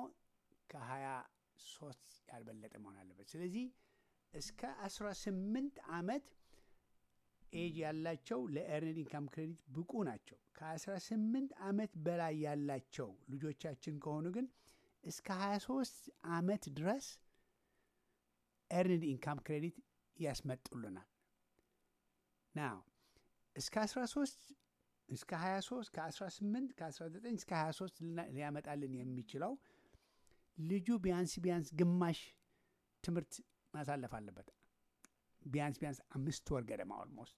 ከ23 ያልበለጠ መሆን አለበት። ስለዚህ እስከ 18 ዓመት ኤጅ ያላቸው ለኤርንድ ኢንካም ክሬዲት ብቁ ናቸው። ከ18 ዓመት በላይ ያላቸው ልጆቻችን ከሆኑ ግን እስከ 23 ዓመት ድረስ ኤርንድ ኢንካም ክሬዲት ያስመጡልናል። ናው እስከ 13 እስከ 23 ከ18 ከ19 እስከ 23 ሊያመጣልን የሚችለው ልጁ ቢያንስ ቢያንስ ግማሽ ትምህርት ማሳለፍ አለበት። ቢያንስ ቢያንስ አምስት ወር ገደማ ኦልሞስት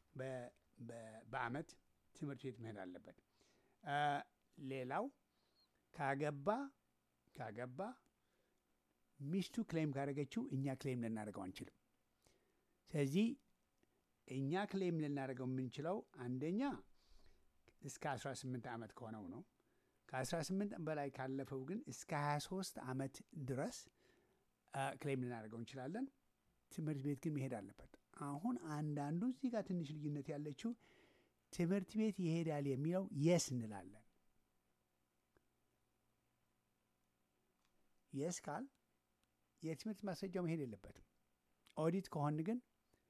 በአመት ትምህርት ቤት መሄድ አለበት። አ፣ ሌላው ካገባ ካገባ ሚስቱ ክሌም ካደረገችው እኛ ክሌም ልናደርገው አንችልም። ስለዚህ እኛ ክሌም ልናደርገው የምንችለው አንደኛ እስከ 18 ዓመት ከሆነው ነው። ከ18 በላይ ካለፈው ግን እስከ 23 ዓመት ድረስ አ፣ ክሌም ልናደርገው እንችላለን። ትምህርት ቤት ግን መሄድ አለበት። አሁን አንዳንዱ እዚህ ጋር ትንሽ ልዩነት ያለችው ትምህርት ቤት ይሄዳል የሚለው የስ እንላለን። የስ ካል የትምህርት ማስረጃው መሄድ የለበትም። ኦዲት ከሆን ግን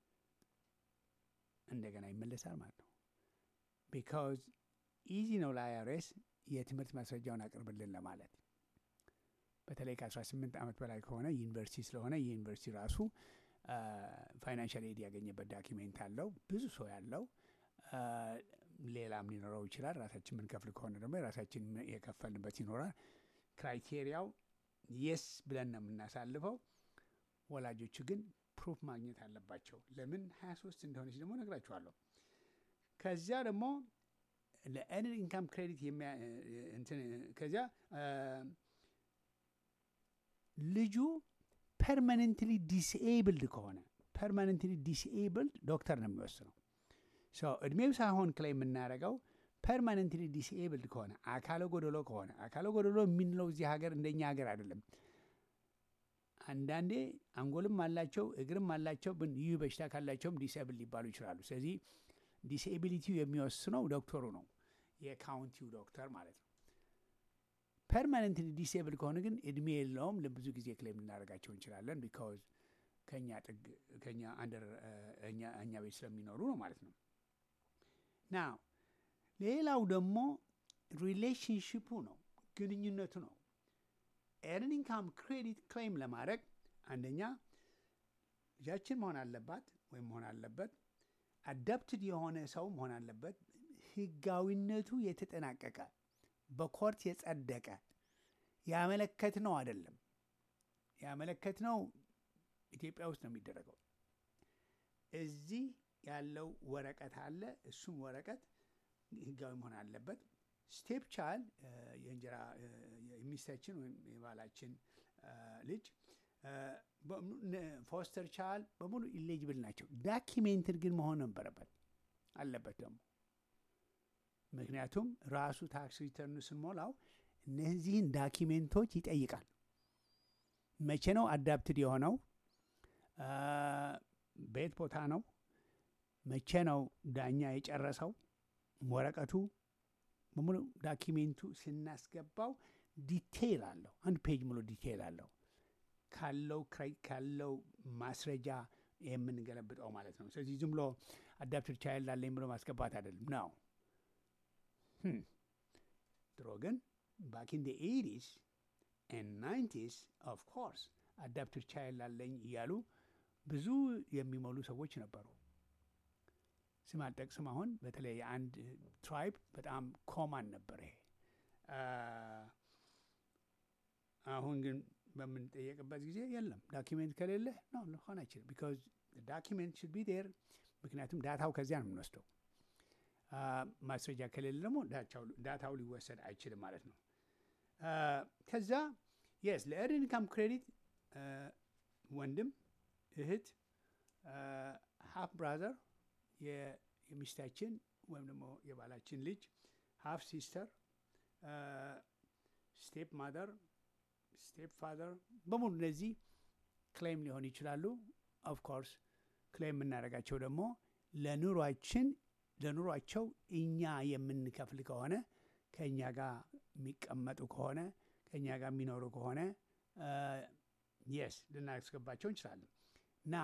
እንደገና ይመለሳል ማለት ነው። ቢካዝ ኢዚ ነው ለአይአርኤስ የትምህርት ማስረጃውን አቅርብልን ለማለት በተለይ ከ18 ዓመት በላይ ከሆነ ዩኒቨርሲቲ ስለሆነ የዩኒቨርሲቲ ራሱ ፋይናንሻል ኤድ ያገኘበት ዳኪሜንት አለው ብዙ ሰው ያለው አ፣ ሌላም ሊኖረው ይችላል። ራሳችን የምንከፍል ከሆነ ደግሞ የራሳችን የከፈልንበት ይኖራል። ክራይቴሪያው የስ ብለን ነው የምናሳልፈው። ወላጆቹ ግን ፕሩፍ ማግኘት አለባቸው። ለምን 23 እንደሆነች ደግሞ ነግራችኋለሁ። ከዚያ ደግሞ ለኤርንድ ኢንካም ክሬዲት የሚያ እንትን ከዚያ አ፣ ልጁ ፐርማነንትሊ ዲስኤብልድ ከሆነ ፐርማነንትሊ ዲስኤብልድ ዶክተር ነው የሚወስነው። ሶ እድሜው ሳይሆን ክላይ የምናደርገው ፐርማነንትሊ ዲስኤብልድ ከሆነ አካለ ጎደሎ ከሆነ አካለ ጎደሎ የምንለው እዚህ ሀገር እንደኛ ሀገር አይደለም። አንዳንዴ አንጎልም አላቸው እግርም አላቸው፣ ግን ይህ በሽታ ካላቸውም ዲስኤብል ሊባሉ ይችላሉ። ስለዚህ ዲስኤቢሊቲው የሚወስነው ዶክተሩ ነው፣ የካውንቲው ዶክተር ማለት ነው። ፐርማነንትሊ ዲስኤብል ከሆነ ግን እድሜ የለውም። ለብዙ ጊዜ ክሌም ልናደርጋቸው እንችላለን። ቢካዝ ከኛ ጥግ ከኛ አንደር እኛ ቤት ስለሚኖሩ ነው ማለት ነው። ና ሌላው ደግሞ ሪሌሽንሽፑ ነው፣ ግንኙነቱ ነው። ኤርን ኢንካም ክሬዲት ክሌም ለማድረግ አንደኛ ልጃችን መሆን አለባት ወይም መሆን አለበት፣ አዳፕትድ የሆነ ሰው መሆን አለበት፣ ህጋዊነቱ የተጠናቀቀ በኮርት የጸደቀ ያመለከት ነው አይደለም። ያመለከት ነው ኢትዮጵያ ውስጥ ነው የሚደረገው። እዚህ ያለው ወረቀት አለ። እሱም ወረቀት ህጋዊ መሆን አለበት። ስቴፕ ቻይልድ የእንጀራ የሚስታችን ወይም የባላችን አ፣ ልጅ ፎስተር ቻይልድ በሙሉ ኢሌጅብል ናቸው። ዳኪሜንትድ ግን መሆን ነበረበት አለበት ደግሞ ምክንያቱም ራሱ ታክስ ሪተርኑ ስንሞላው እነዚህን ዳኪሜንቶች ይጠይቃል። መቼ ነው አዳፕትድ የሆነው? አ፣ በየት ቦታ ነው? መቼ ነው ዳኛ የጨረሰው? ወረቀቱ በሙሉ ዳኪሜንቱ ስናስገባው ዲቴይል አለው። አንድ ፔጅ ሙሉ ዲቴይል አለው ካለው ክራይ ካለው ማስረጃ የምንገለብጠው ማለት ነው። ስለዚህ ዝም ብሎ አዳፕትድ ቻይልድ አለኝ ብሎ ማስገባት አይደለም ነው። ድሮ ግን ባክ ኢን ኤይቲስ ኤንድ ናይንቲስ ኦፍ ኮርስ አዳፕትድ ቻይልድ አለኝ እያሉ ብዙ የሚሞሉ ሰዎች ነበሩ። ስም አልጠቅስም። አሁን በተለይ የአንድ ትራይብ በጣም ኮማን ነበር ይሄ። አ፣ አሁን ግን በምንጠየቅበት ጊዜ የለም ዳኪሜንት ከሌለ ነው ሊሆን አይችልም። ቢካዝ ዳኪሜንት ሽድ ቢ ዴር። ምክንያቱም ዳታው ከዚያ ነው የምንወስደው። አ፣ ማስረጃ ከሌለ ደግሞ ዳታው- ዳታው ሊወሰድ አይችልም ማለት ነው። አ፣ ከዛ የስ ለኤርንድ ኢንካም ክሬዲት ወንድም እህት ሀፍ ብራዘር የሚስታችን ወይም ደግሞ የባላችን ልጅ ሀፍ ሲስተር ስቴፕ ማደር ስቴፕ ፋደር በሙሉ እነዚህ ክሌም ሊሆኑ ይችላሉ። ኦፍ ኮርስ ክሌም የምናደርጋቸው ደግሞ ለኑሯችን ለኑሯቸው እኛ የምንከፍል ከሆነ ከእኛ ጋር የሚቀመጡ ከሆነ ከእኛ ጋር የሚኖሩ ከሆነ የስ ልናስገባቸው እንችላለን። ና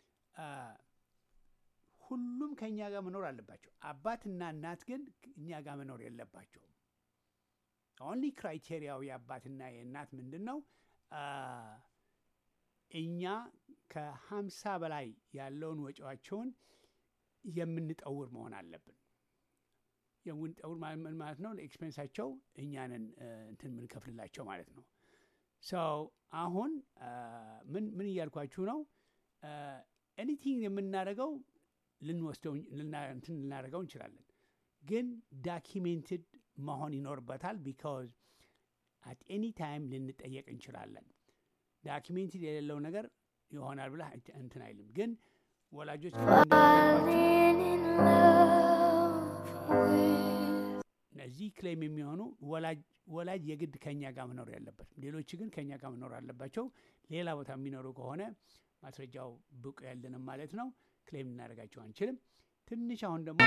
ሁሉም ከእኛ ጋር መኖር አለባቸው። አባትና እናት ግን እኛ ጋር መኖር የለባቸውም። ኦንሊ ክራይቴሪያው የአባትና የእናት ምንድን ነው? አ፣ እኛ ከሀምሳ በላይ ያለውን ወጪዋቸውን የምንጠውር መሆን አለብን። የምንጠውር ማለት ምን ማለት ነው? ለኤክስፔንሳቸው እኛንን እንትን የምንከፍልላቸው ማለት ነው። ሰው አሁን አ፣ ምን ምን እያልኳችሁ ነው? አ፣ ኤኒቲንግ የምናደርገው ልንወስደው ልና- እንትን ልናደርገው እንችላለን፣ ግን ዳኪሜንትድ መሆን ይኖርበታል። ቢካዝ አት ኤኒ ታይም ልንጠየቅ እንችላለን። ዳኪሜንትድ የሌለው ነገር ይሆናል ብለህ እንት- እንትን አይልም። ግን ወላጆች Falling in love with እነዚህ ክሌም የሚሆኑ ወላጅ ወላጅ የግድ ከኛ ጋር መኖር ያለበት፣ ሌሎች ግን ከኛ ጋር መኖር አለባቸው። ሌላ ቦታ የሚኖሩ ከሆነ ማስረጃው ብቁ ያለንም ማለት ነው። ክሌም ልናደርጋቸው አንችልም። ትንሽ አሁን ደግሞ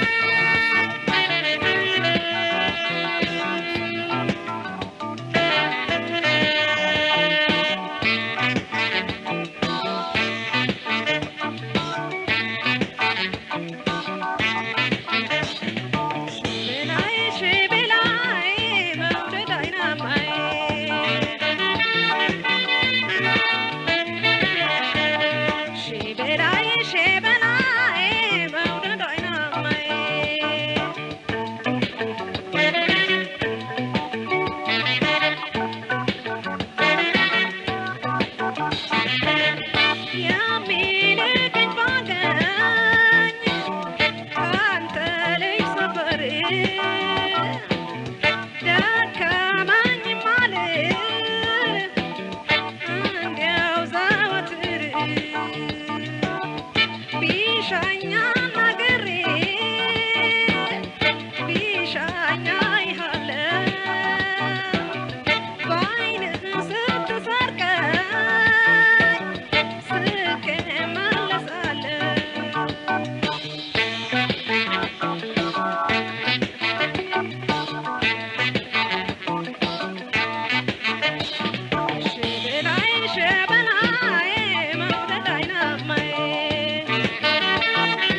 ደከመኝ ማለት እንዲያው ዘወትር ቢሻኛ ናገሬ ቢሻኛ ይሃለ በአይንህ ስትሰርቀኝ ስቄ እመለሳለሁ ሸበላይ ሸበላይ መውደድ አይናማዬ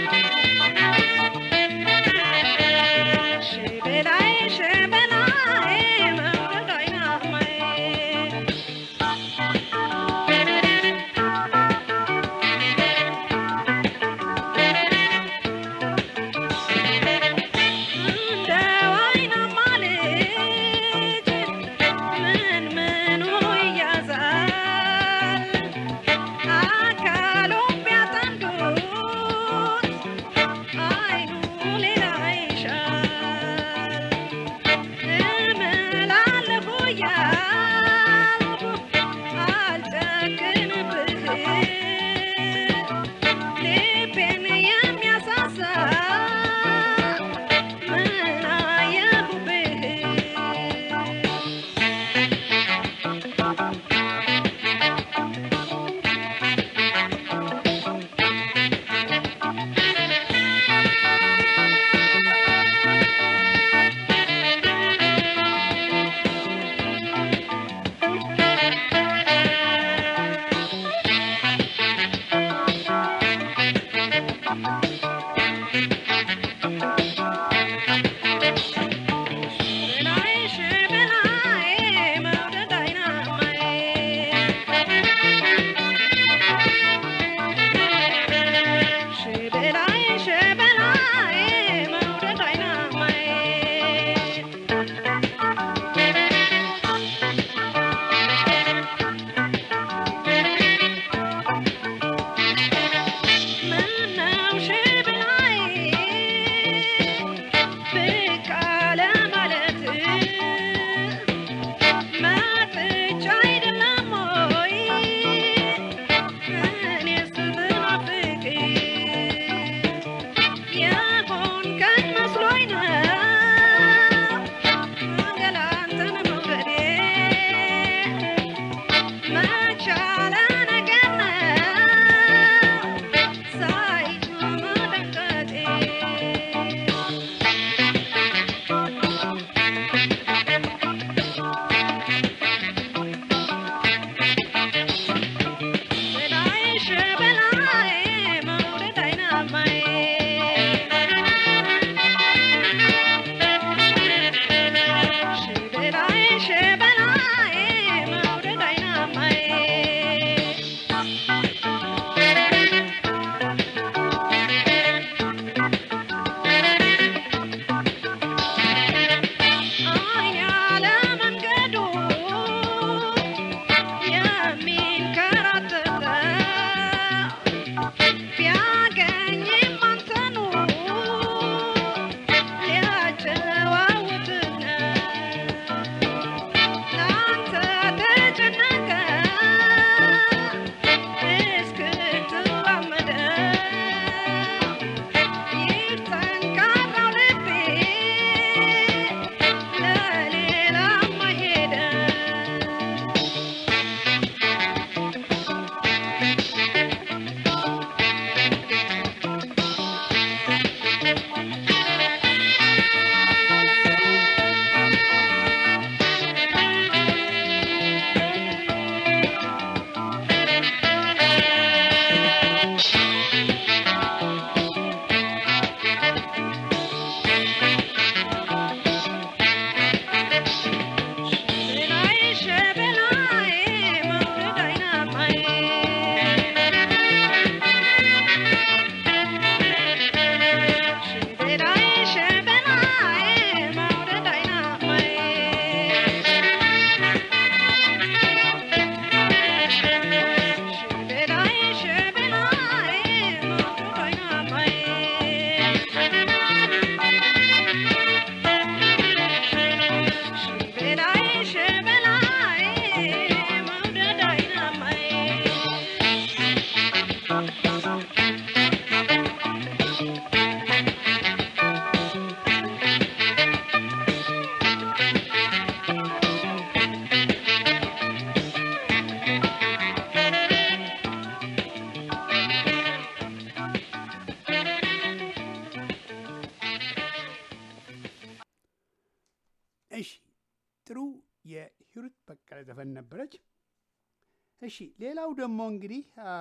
እሺ ጥሩ የሂሩት በቀለ ዘፈን ነበረች። እሺ ሌላው ደግሞ እንግዲህ አ፣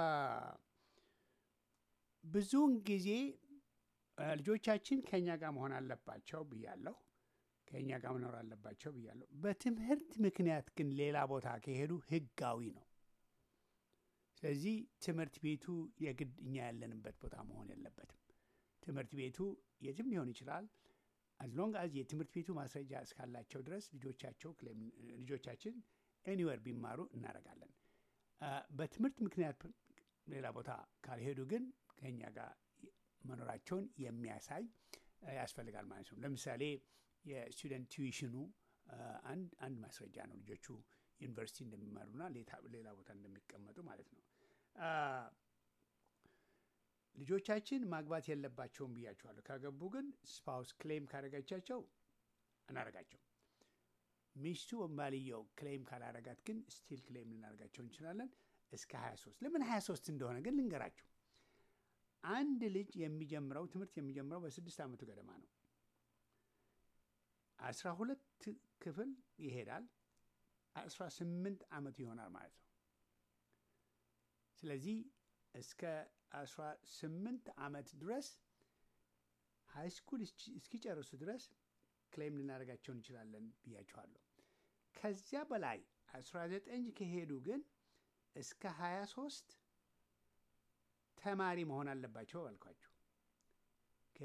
ብዙውን ጊዜ አ፣ ልጆቻችን ከእኛ ጋር መሆን አለባቸው ብያለሁ። ከእኛ ጋር መኖር አለባቸው ብያለሁ። በትምህርት ምክንያት ግን ሌላ ቦታ ከሄዱ ህጋዊ ነው። ስለዚህ ትምህርት ቤቱ የግድ እኛ ያለንበት ቦታ መሆን የለበትም። ትምህርት ቤቱ የትም ሊሆን ይችላል። አዝሎንግ አዝ የትምህርት ቤቱ ማስረጃ እስካላቸው ድረስ ልጆቻቸው ክሌም- ልጆቻችን ኤኒዌር ቢማሩ እናደርጋለን። አ፣ በትምህርት ምክንያት ሌላ ቦታ ካልሄዱ ግን ከኛ ጋር መኖራቸውን የሚያሳይ አ፣ ያስፈልጋል ማለት ነው። ለምሳሌ የስቱደንት ቱዊሽኑ አ፣ አንድ አንድ ማስረጃ ነው ልጆቹ ዩኒቨርሲቲ እንደሚማሩና ሌታ- ሌላ ቦታ እንደሚቀመጡ ማለት ነው። አ፣ ልጆቻችን ማግባት የለባቸውም ብያቸዋለሁ። ካገቡ ግን ስፓውስ ክሌም ካደረገቻቸው እናደርጋቸው። ሚስቱ ወይም ባልየው ክሌም ካላረጋት ግን ስቲል ክሌም ልናደርጋቸው እንችላለን እስከ 23 ለምን 23 እንደሆነ ግን ልንገራችሁ። አንድ ልጅ የሚጀምረው ትምህርት የሚጀምረው በስድስት ዓመቱ ገደማ ነው። አስራ ሁለት ክፍል ይሄዳል። አስራ ስምንት ዓመቱ ይሆናል ማለት ነው። ስለዚህ እስከ አስራ ስምንት ዓመት ድረስ ሃይ ስኩል እስኪጨርሱ ድረስ ክሌም ልናደርጋቸው እንችላለን ብያችኋለሁ። ከዚያ በላይ 19 ከሄዱ ግን እስከ 23 ተማሪ መሆን አለባቸው አልኳችሁ። ኦኬ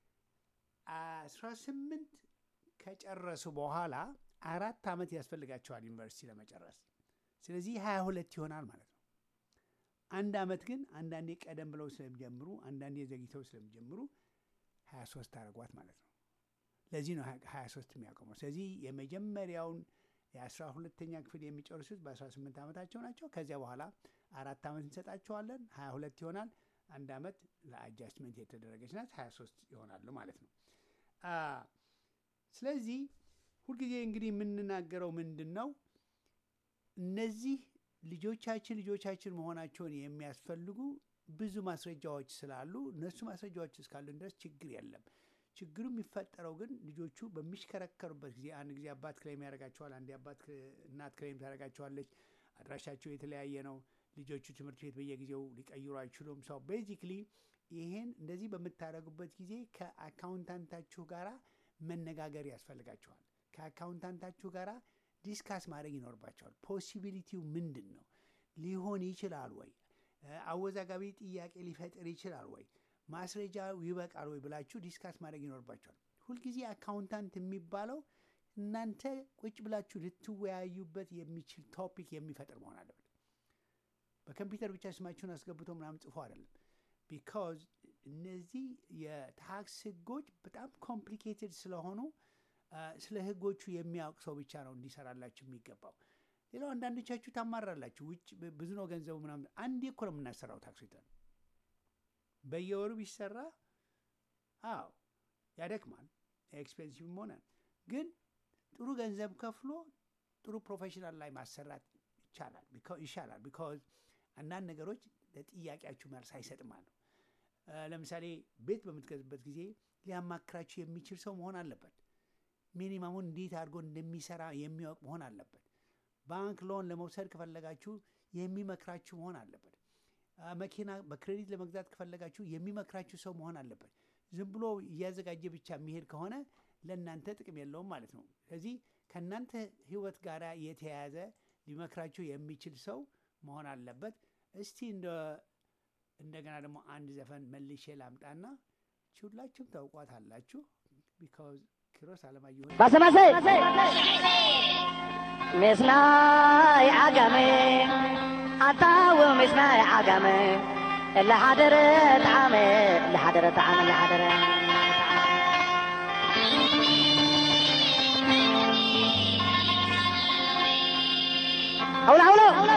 18 ከጨረሱ በኋላ አራት ዓመት ያስፈልጋቸዋል ዩኒቨርሲቲ ለመጨረስ። ስለዚህ 22 ይሆናል ማለት ነው። አንድ ዓመት ግን አንዳንዴ ቀደም ብለው ስለሚጀምሩ፣ አንዳንዴ ዘግይተው ስለሚጀምሩ 23 አድርጓት ማለት ነው። ለዚህ ነው 23 የሚያቆመው። ስለዚህ የመጀመሪያውን የአስራ ሁለተኛ ክፍል የሚጨርሱት በ18 ዓመታቸው ናቸው። ከዚያ በኋላ አራት ዓመት እንሰጣቸዋለን፣ 22 ይሆናል። አንድ ዓመት ለአጃስትመንት የተደረገች ናት፣ 23 ይሆናሉ ማለት ነው። አ፣ ስለዚህ ሁልጊዜ እንግዲህ የምንናገረው ምንድን ነው እነዚህ ልጆቻችን ልጆቻችን መሆናቸውን የሚያስፈልጉ ብዙ ማስረጃዎች ስላሉ እነሱ ማስረጃዎች እስካሉን ድረስ ችግር የለም። ችግሩ የሚፈጠረው ግን ልጆቹ በሚሽከረከሩበት ጊዜ አንድ ጊዜ አባት ክሌም ያደርጋቸዋል፣ አንድ አባት እናት ክሌም ታደርጋቸዋለች። አድራሻቸው የተለያየ ነው። ልጆቹ ትምህርት ቤት በየጊዜው ሊቀይሩ አይችሉም። ሰው ቤዚክሊ ይሄን እንደዚህ በምታደርጉበት ጊዜ ከአካውንታንታችሁ ጋር መነጋገር ያስፈልጋቸዋል። ከአካውንታንታችሁ ጋር ዲስካስ ማድረግ ይኖርባቸዋል። ፖሲቢሊቲው ምንድን ነው? ሊሆን ይችላል ወይ? አወዛጋቢ ጥያቄ ሊፈጥር ይችላል ወይ? ማስረጃ ይበቃል ወይ ብላችሁ ዲስካስ ማድረግ ይኖርባቸዋል። ሁልጊዜ አካውንታንት የሚባለው እናንተ ቁጭ ብላችሁ ልትወያዩበት የሚችል ቶፒክ የሚፈጥር መሆን አለበት። በኮምፒውተር ብቻ ስማችሁን አስገብቶ ምናምን ጽፎ አይደለም። ቢካዝ እነዚህ የታክስ ህጎች በጣም ኮምፕሊኬትድ ስለሆኑ ስለ ህጎቹ የሚያውቅ ሰው ብቻ ነው እንዲሰራላችሁ የሚገባው። ሌላው አንዳንዶቻችሁ ታማራላችሁ። ውጭ ብዙ ነው ገንዘቡ ምናምን። አንዴ እኮ ነው የምናሰራው ታክስ ሪተርን በየወሩ ቢሰራ አዎ ያደክማል፣ ኤክስፔንሲቭ ሆነ። ግን ጥሩ ገንዘብ ከፍሎ ጥሩ ፕሮፌሽናል ላይ ማሰራት ይቻላል ይሻላል። ቢካዝ አንዳንድ ነገሮች ለጥያቄያችሁ መልስ አይሰጥም አለ። ለምሳሌ ቤት በምትገዙበት ጊዜ ሊያማክራችሁ የሚችል ሰው መሆን አለበት። ሚኒማሙን እንዴት አድርጎ እንደሚሰራ የሚያውቅ መሆን አለበት። ባንክ ሎን ለመውሰድ ከፈለጋችሁ የሚመክራችሁ መሆን አለበት። አ፣ መኪና በክሬዲት ለመግዛት ከፈለጋችሁ የሚመክራችሁ ሰው መሆን አለበት። ዝም ብሎ እያዘጋጀ ብቻ የሚሄድ ከሆነ ለእናንተ ጥቅም የለውም ማለት ነው። ስለዚህ ከእናንተ ህይወት ጋር የተያያዘ ሊመክራችሁ የሚችል ሰው መሆን አለበት። እስቲ እንደ እንደገና ደግሞ አንድ ዘፈን መልሼ ላምጣና ሁላችሁም ታውቋት አላችሁ። ቢካዝ ኪሮስ አለማየሁ ባሰ ባሰ ምስናይ ዓጋመ ኣታው ምስናይ ዓጋመ እላሓደረ ጣዓመ እላሓደረ ጣዓመ እላሓደረ ኣውሎ ኣውሎ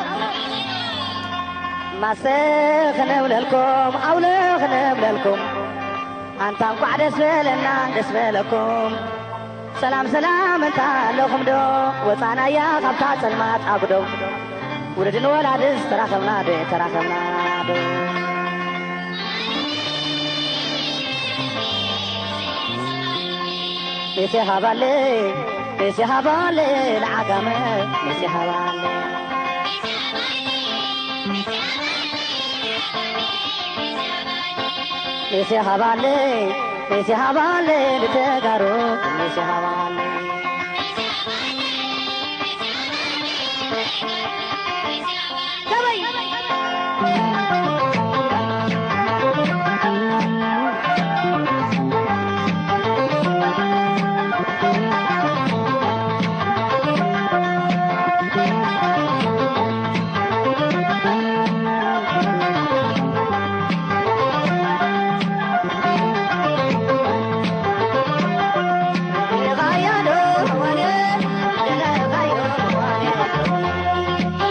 ማሰ ክነብለልኩም ኣውሎ ክነብለልኩም ኣንታ እንኳዕ ደስ በለና ደስ በለኩም ሰላም ሰላም እንታ ኣለኹም ዶ ወፃናያ ካብታ ፀልማት ኣጉዶ ውለድን ወላድስ ተራኸብና ዶ ተራኸብና ዶ ሜሴ ሃባለ ሜሴ ሃባለ ንዓጋመ ሜሴ ሃባለ ሜሴ ሃባለ ሜሴ ሃባለ ንተጋሩ ሜሴ ሃባለ غايا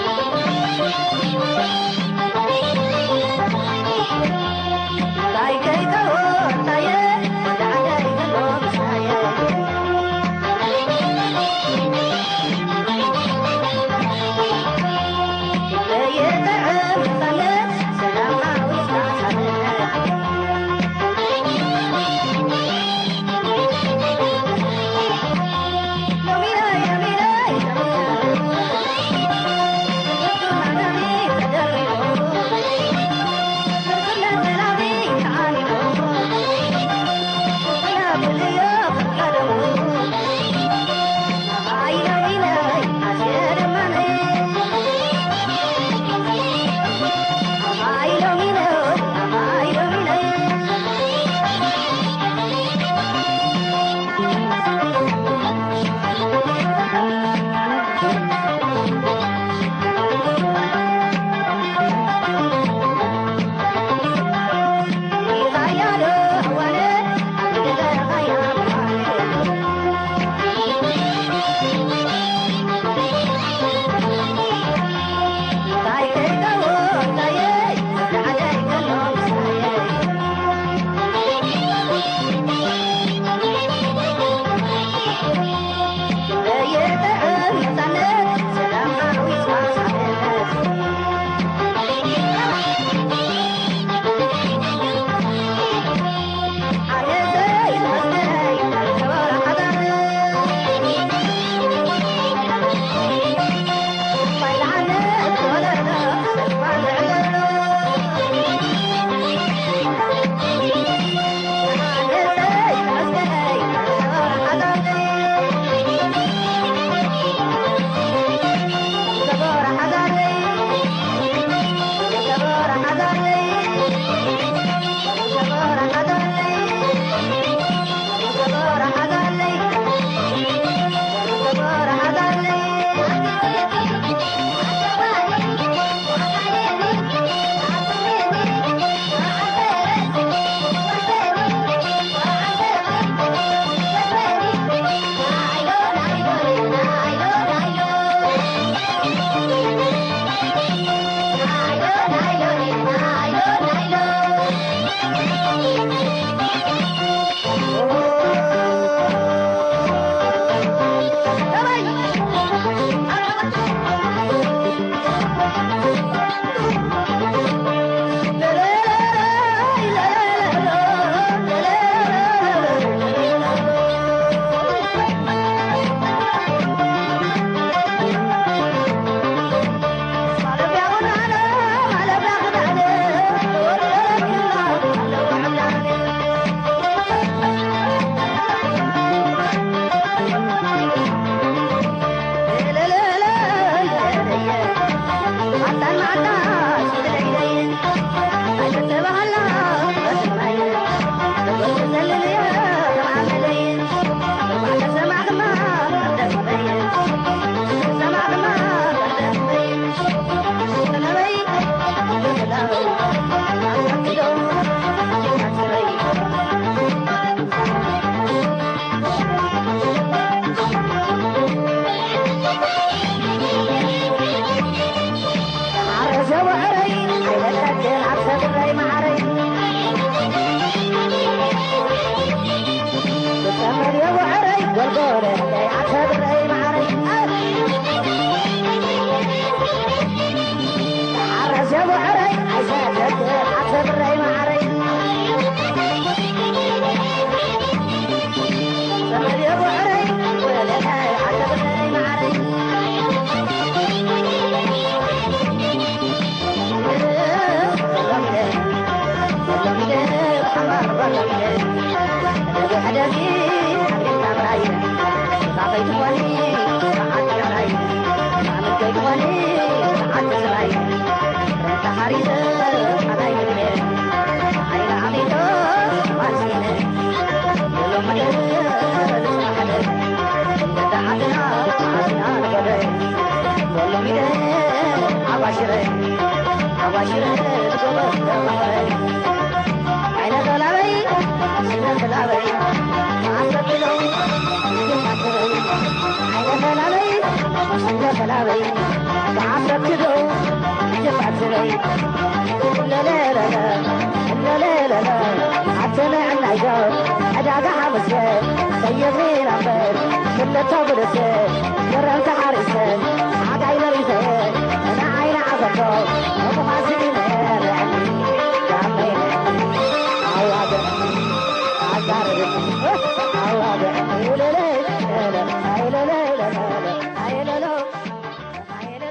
ትወኒ ሓድግታ ምራይ ሳፈይ ትወኒ ሰዓት ምራይ ሳምንተይ ትወኒ ሰዓት ዝራይ ረታ ሓሪሰ ሓዳይ ምግቤ ዓይነ ዓሚቶ ማሲነ የሎ መደር ዝስማሓደ ገዳ ዓድና ዓድና ንጎደ ዘሎ ሚደ ዓባሽረ ዓባሽረ ዝጎበ ተማረ ዓይነ ገላበይ ስነ ገላበይ ዓሰብለው ይማትበይ ዓይነ ገላበይ ስነ ገላበይ ዓሰብትለው ይማትበይ ለለለለ ለለለለ ዓተነ ዕናይዶ ዕዳጋ ሓመሰ ሰየብኒ ነበር ክልተ ብልሰ ገረምተ ሓሪሰ ዓጋይ መሪሰ ንዓይነ ዓዘቶ መቁማሲነ ርዕኒ ዳመይነ አዋገኒ አጋርብ አዋገኒ ለለ አይለለ አይለለ አይለለ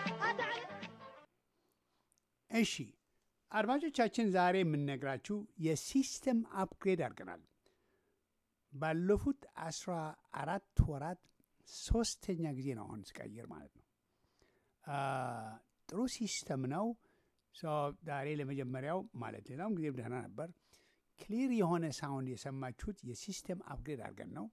እሺ አድማጮቻችን ዛሬ የምንነግራችሁ የሲስተም አፕግሬድ አድርገናል። ባለፉት አስራ አራት ወራት ሶስተኛ ጊዜ ነው አሁን ስቀይር ማለት ነው። አ፣ ጥሩ ሲስተም ነው። ሶ ዛሬ ለመጀመሪያው ማለት ሌላውም ጊዜ ደህና ነበር። ክሊር የሆነ ሳውንድ የሰማችሁት የሲስተም አፕግሬድ አድርገን ነው።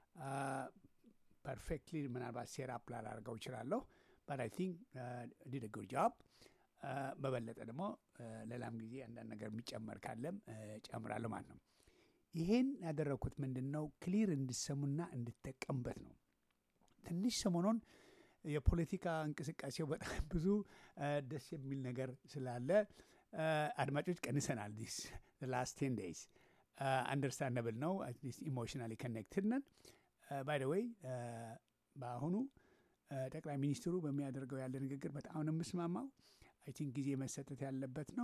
ፐርፌክትሊ ምናልባት ሴራፕ ላላደርገው እችላለሁ በት አይ ቲንክ ዲድ ጉድ ጆብ በበለጠ ደግሞ አ፣ ሌላም ጊዜ አንዳንድ ነገር የሚጨመር ካለም አ፣ ጨምራለሁ ማለት ነው። ይሄን ያደረግኩት ምንድን ነው ክሊር እንድሰሙና እንድጠቀምበት ነው። ትንሽ ሰሞኑን የፖለቲካ እንቅስቃሴው በጣም ብዙ አ፣ ደስ የሚል ነገር ስላለ አ፣ አድማጮች ቀንሰናል። ዲስ ላስት ቴን ዴይዝ አንደርስታንደብል ነው። አትሊስት ኢሞሽናሊ ኮኔክትድ ነን። ባይ ደ ዌይ በአሁኑ አ፣ ጠቅላይ ሚኒስትሩ በሚያደርገው ያለ ንግግር በጣም ነው የምስማማው። አይ ቲንክ ጊዜ መሰጠት ያለበት ነው።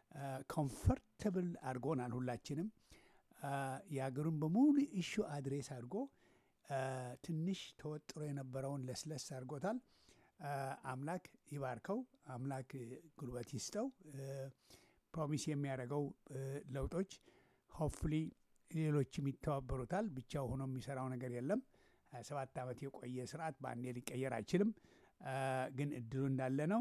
ኮምፈርተብል አድርጎናል ሁላችንም። አ፣ የሀገሩን በሙሉ ኢሹ አድሬስ አድርጎ አ፣ ትንሽ ተወጥሮ የነበረውን ለስለስ አድርጎታል። አ፣ አምላክ ይባርከው፣ አምላክ ጉልበት ይስጠው። ፕሮሚስ የሚያደርገው አ፣ ለውጦች ሆፕፉሊ ሌሎችም ይተባበሩታል። ብቻው ሆኖ የሚሰራው ነገር የለም። ሀያ ሰባት ዓመት የቆየ ስርዓት በአንዴ ሊቀየር አይችልም። አ፣ ግን እድሉ እንዳለ ነው።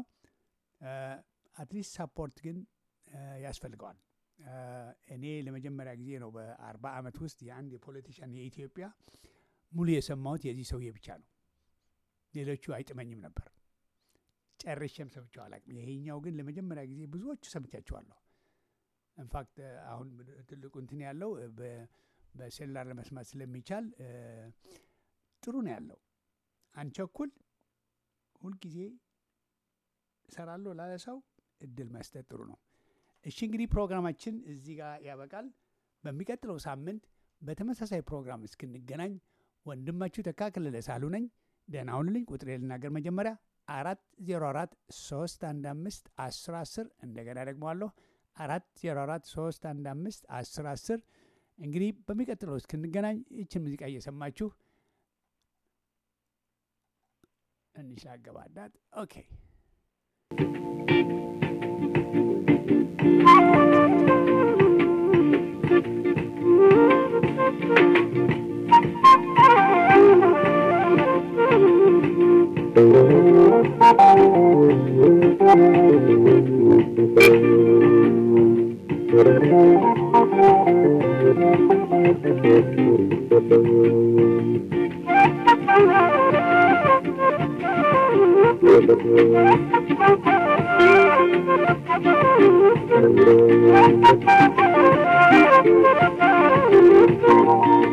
አትሊስት ሳፖርት ግን አ፣ ያስፈልገዋል። አ፣ እኔ ለመጀመሪያ ጊዜ ነው በአርባ ዓመት ውስጥ የአንድ የፖለቲሽያን የኢትዮጵያ ሙሉ የሰማሁት የዚህ ሰውዬ ብቻ ነው። ሌሎቹ አይጥመኝም ነበር፣ ጨርሼም ሰምቼው አላውቅም። ይሄኛው ግን ለመጀመሪያ ጊዜ ብዙዎቹ ሰምቻቸዋለሁ። ኢንፋክት አሁን ትልቁ እንትን ያለው በ- በሴሉላር ለመስማት ስለሚቻል አ፣ ጥሩ ነው ያለው። አንቸኩል ሁልጊዜ እሰራለሁ ላለ ሰው እድል መስጠት ጥሩ ነው። እሺ እንግዲህ ፕሮግራማችን እዚህ ጋር ያበቃል። በሚቀጥለው ሳምንት በተመሳሳይ ፕሮግራም እስክንገናኝ ወንድማችሁ ተካ ከለለ ሳሉ ነኝ። ደህና ሁኑልኝ። ቁጥሬ ልናገር መጀመሪያ አራት ዜሮ አራት ሶስት አንድ አምስት አስር አስር እንደገና ደግመዋለሁ አራት ዜሮ አራት ሶስት አንድ አምስት አስር አስር እንግዲህ በሚቀጥለው እስክንገናኝ ይችን ሙዚቃ እየሰማችሁ ትንሽ ላገባዳት። ኦኬ Thank you.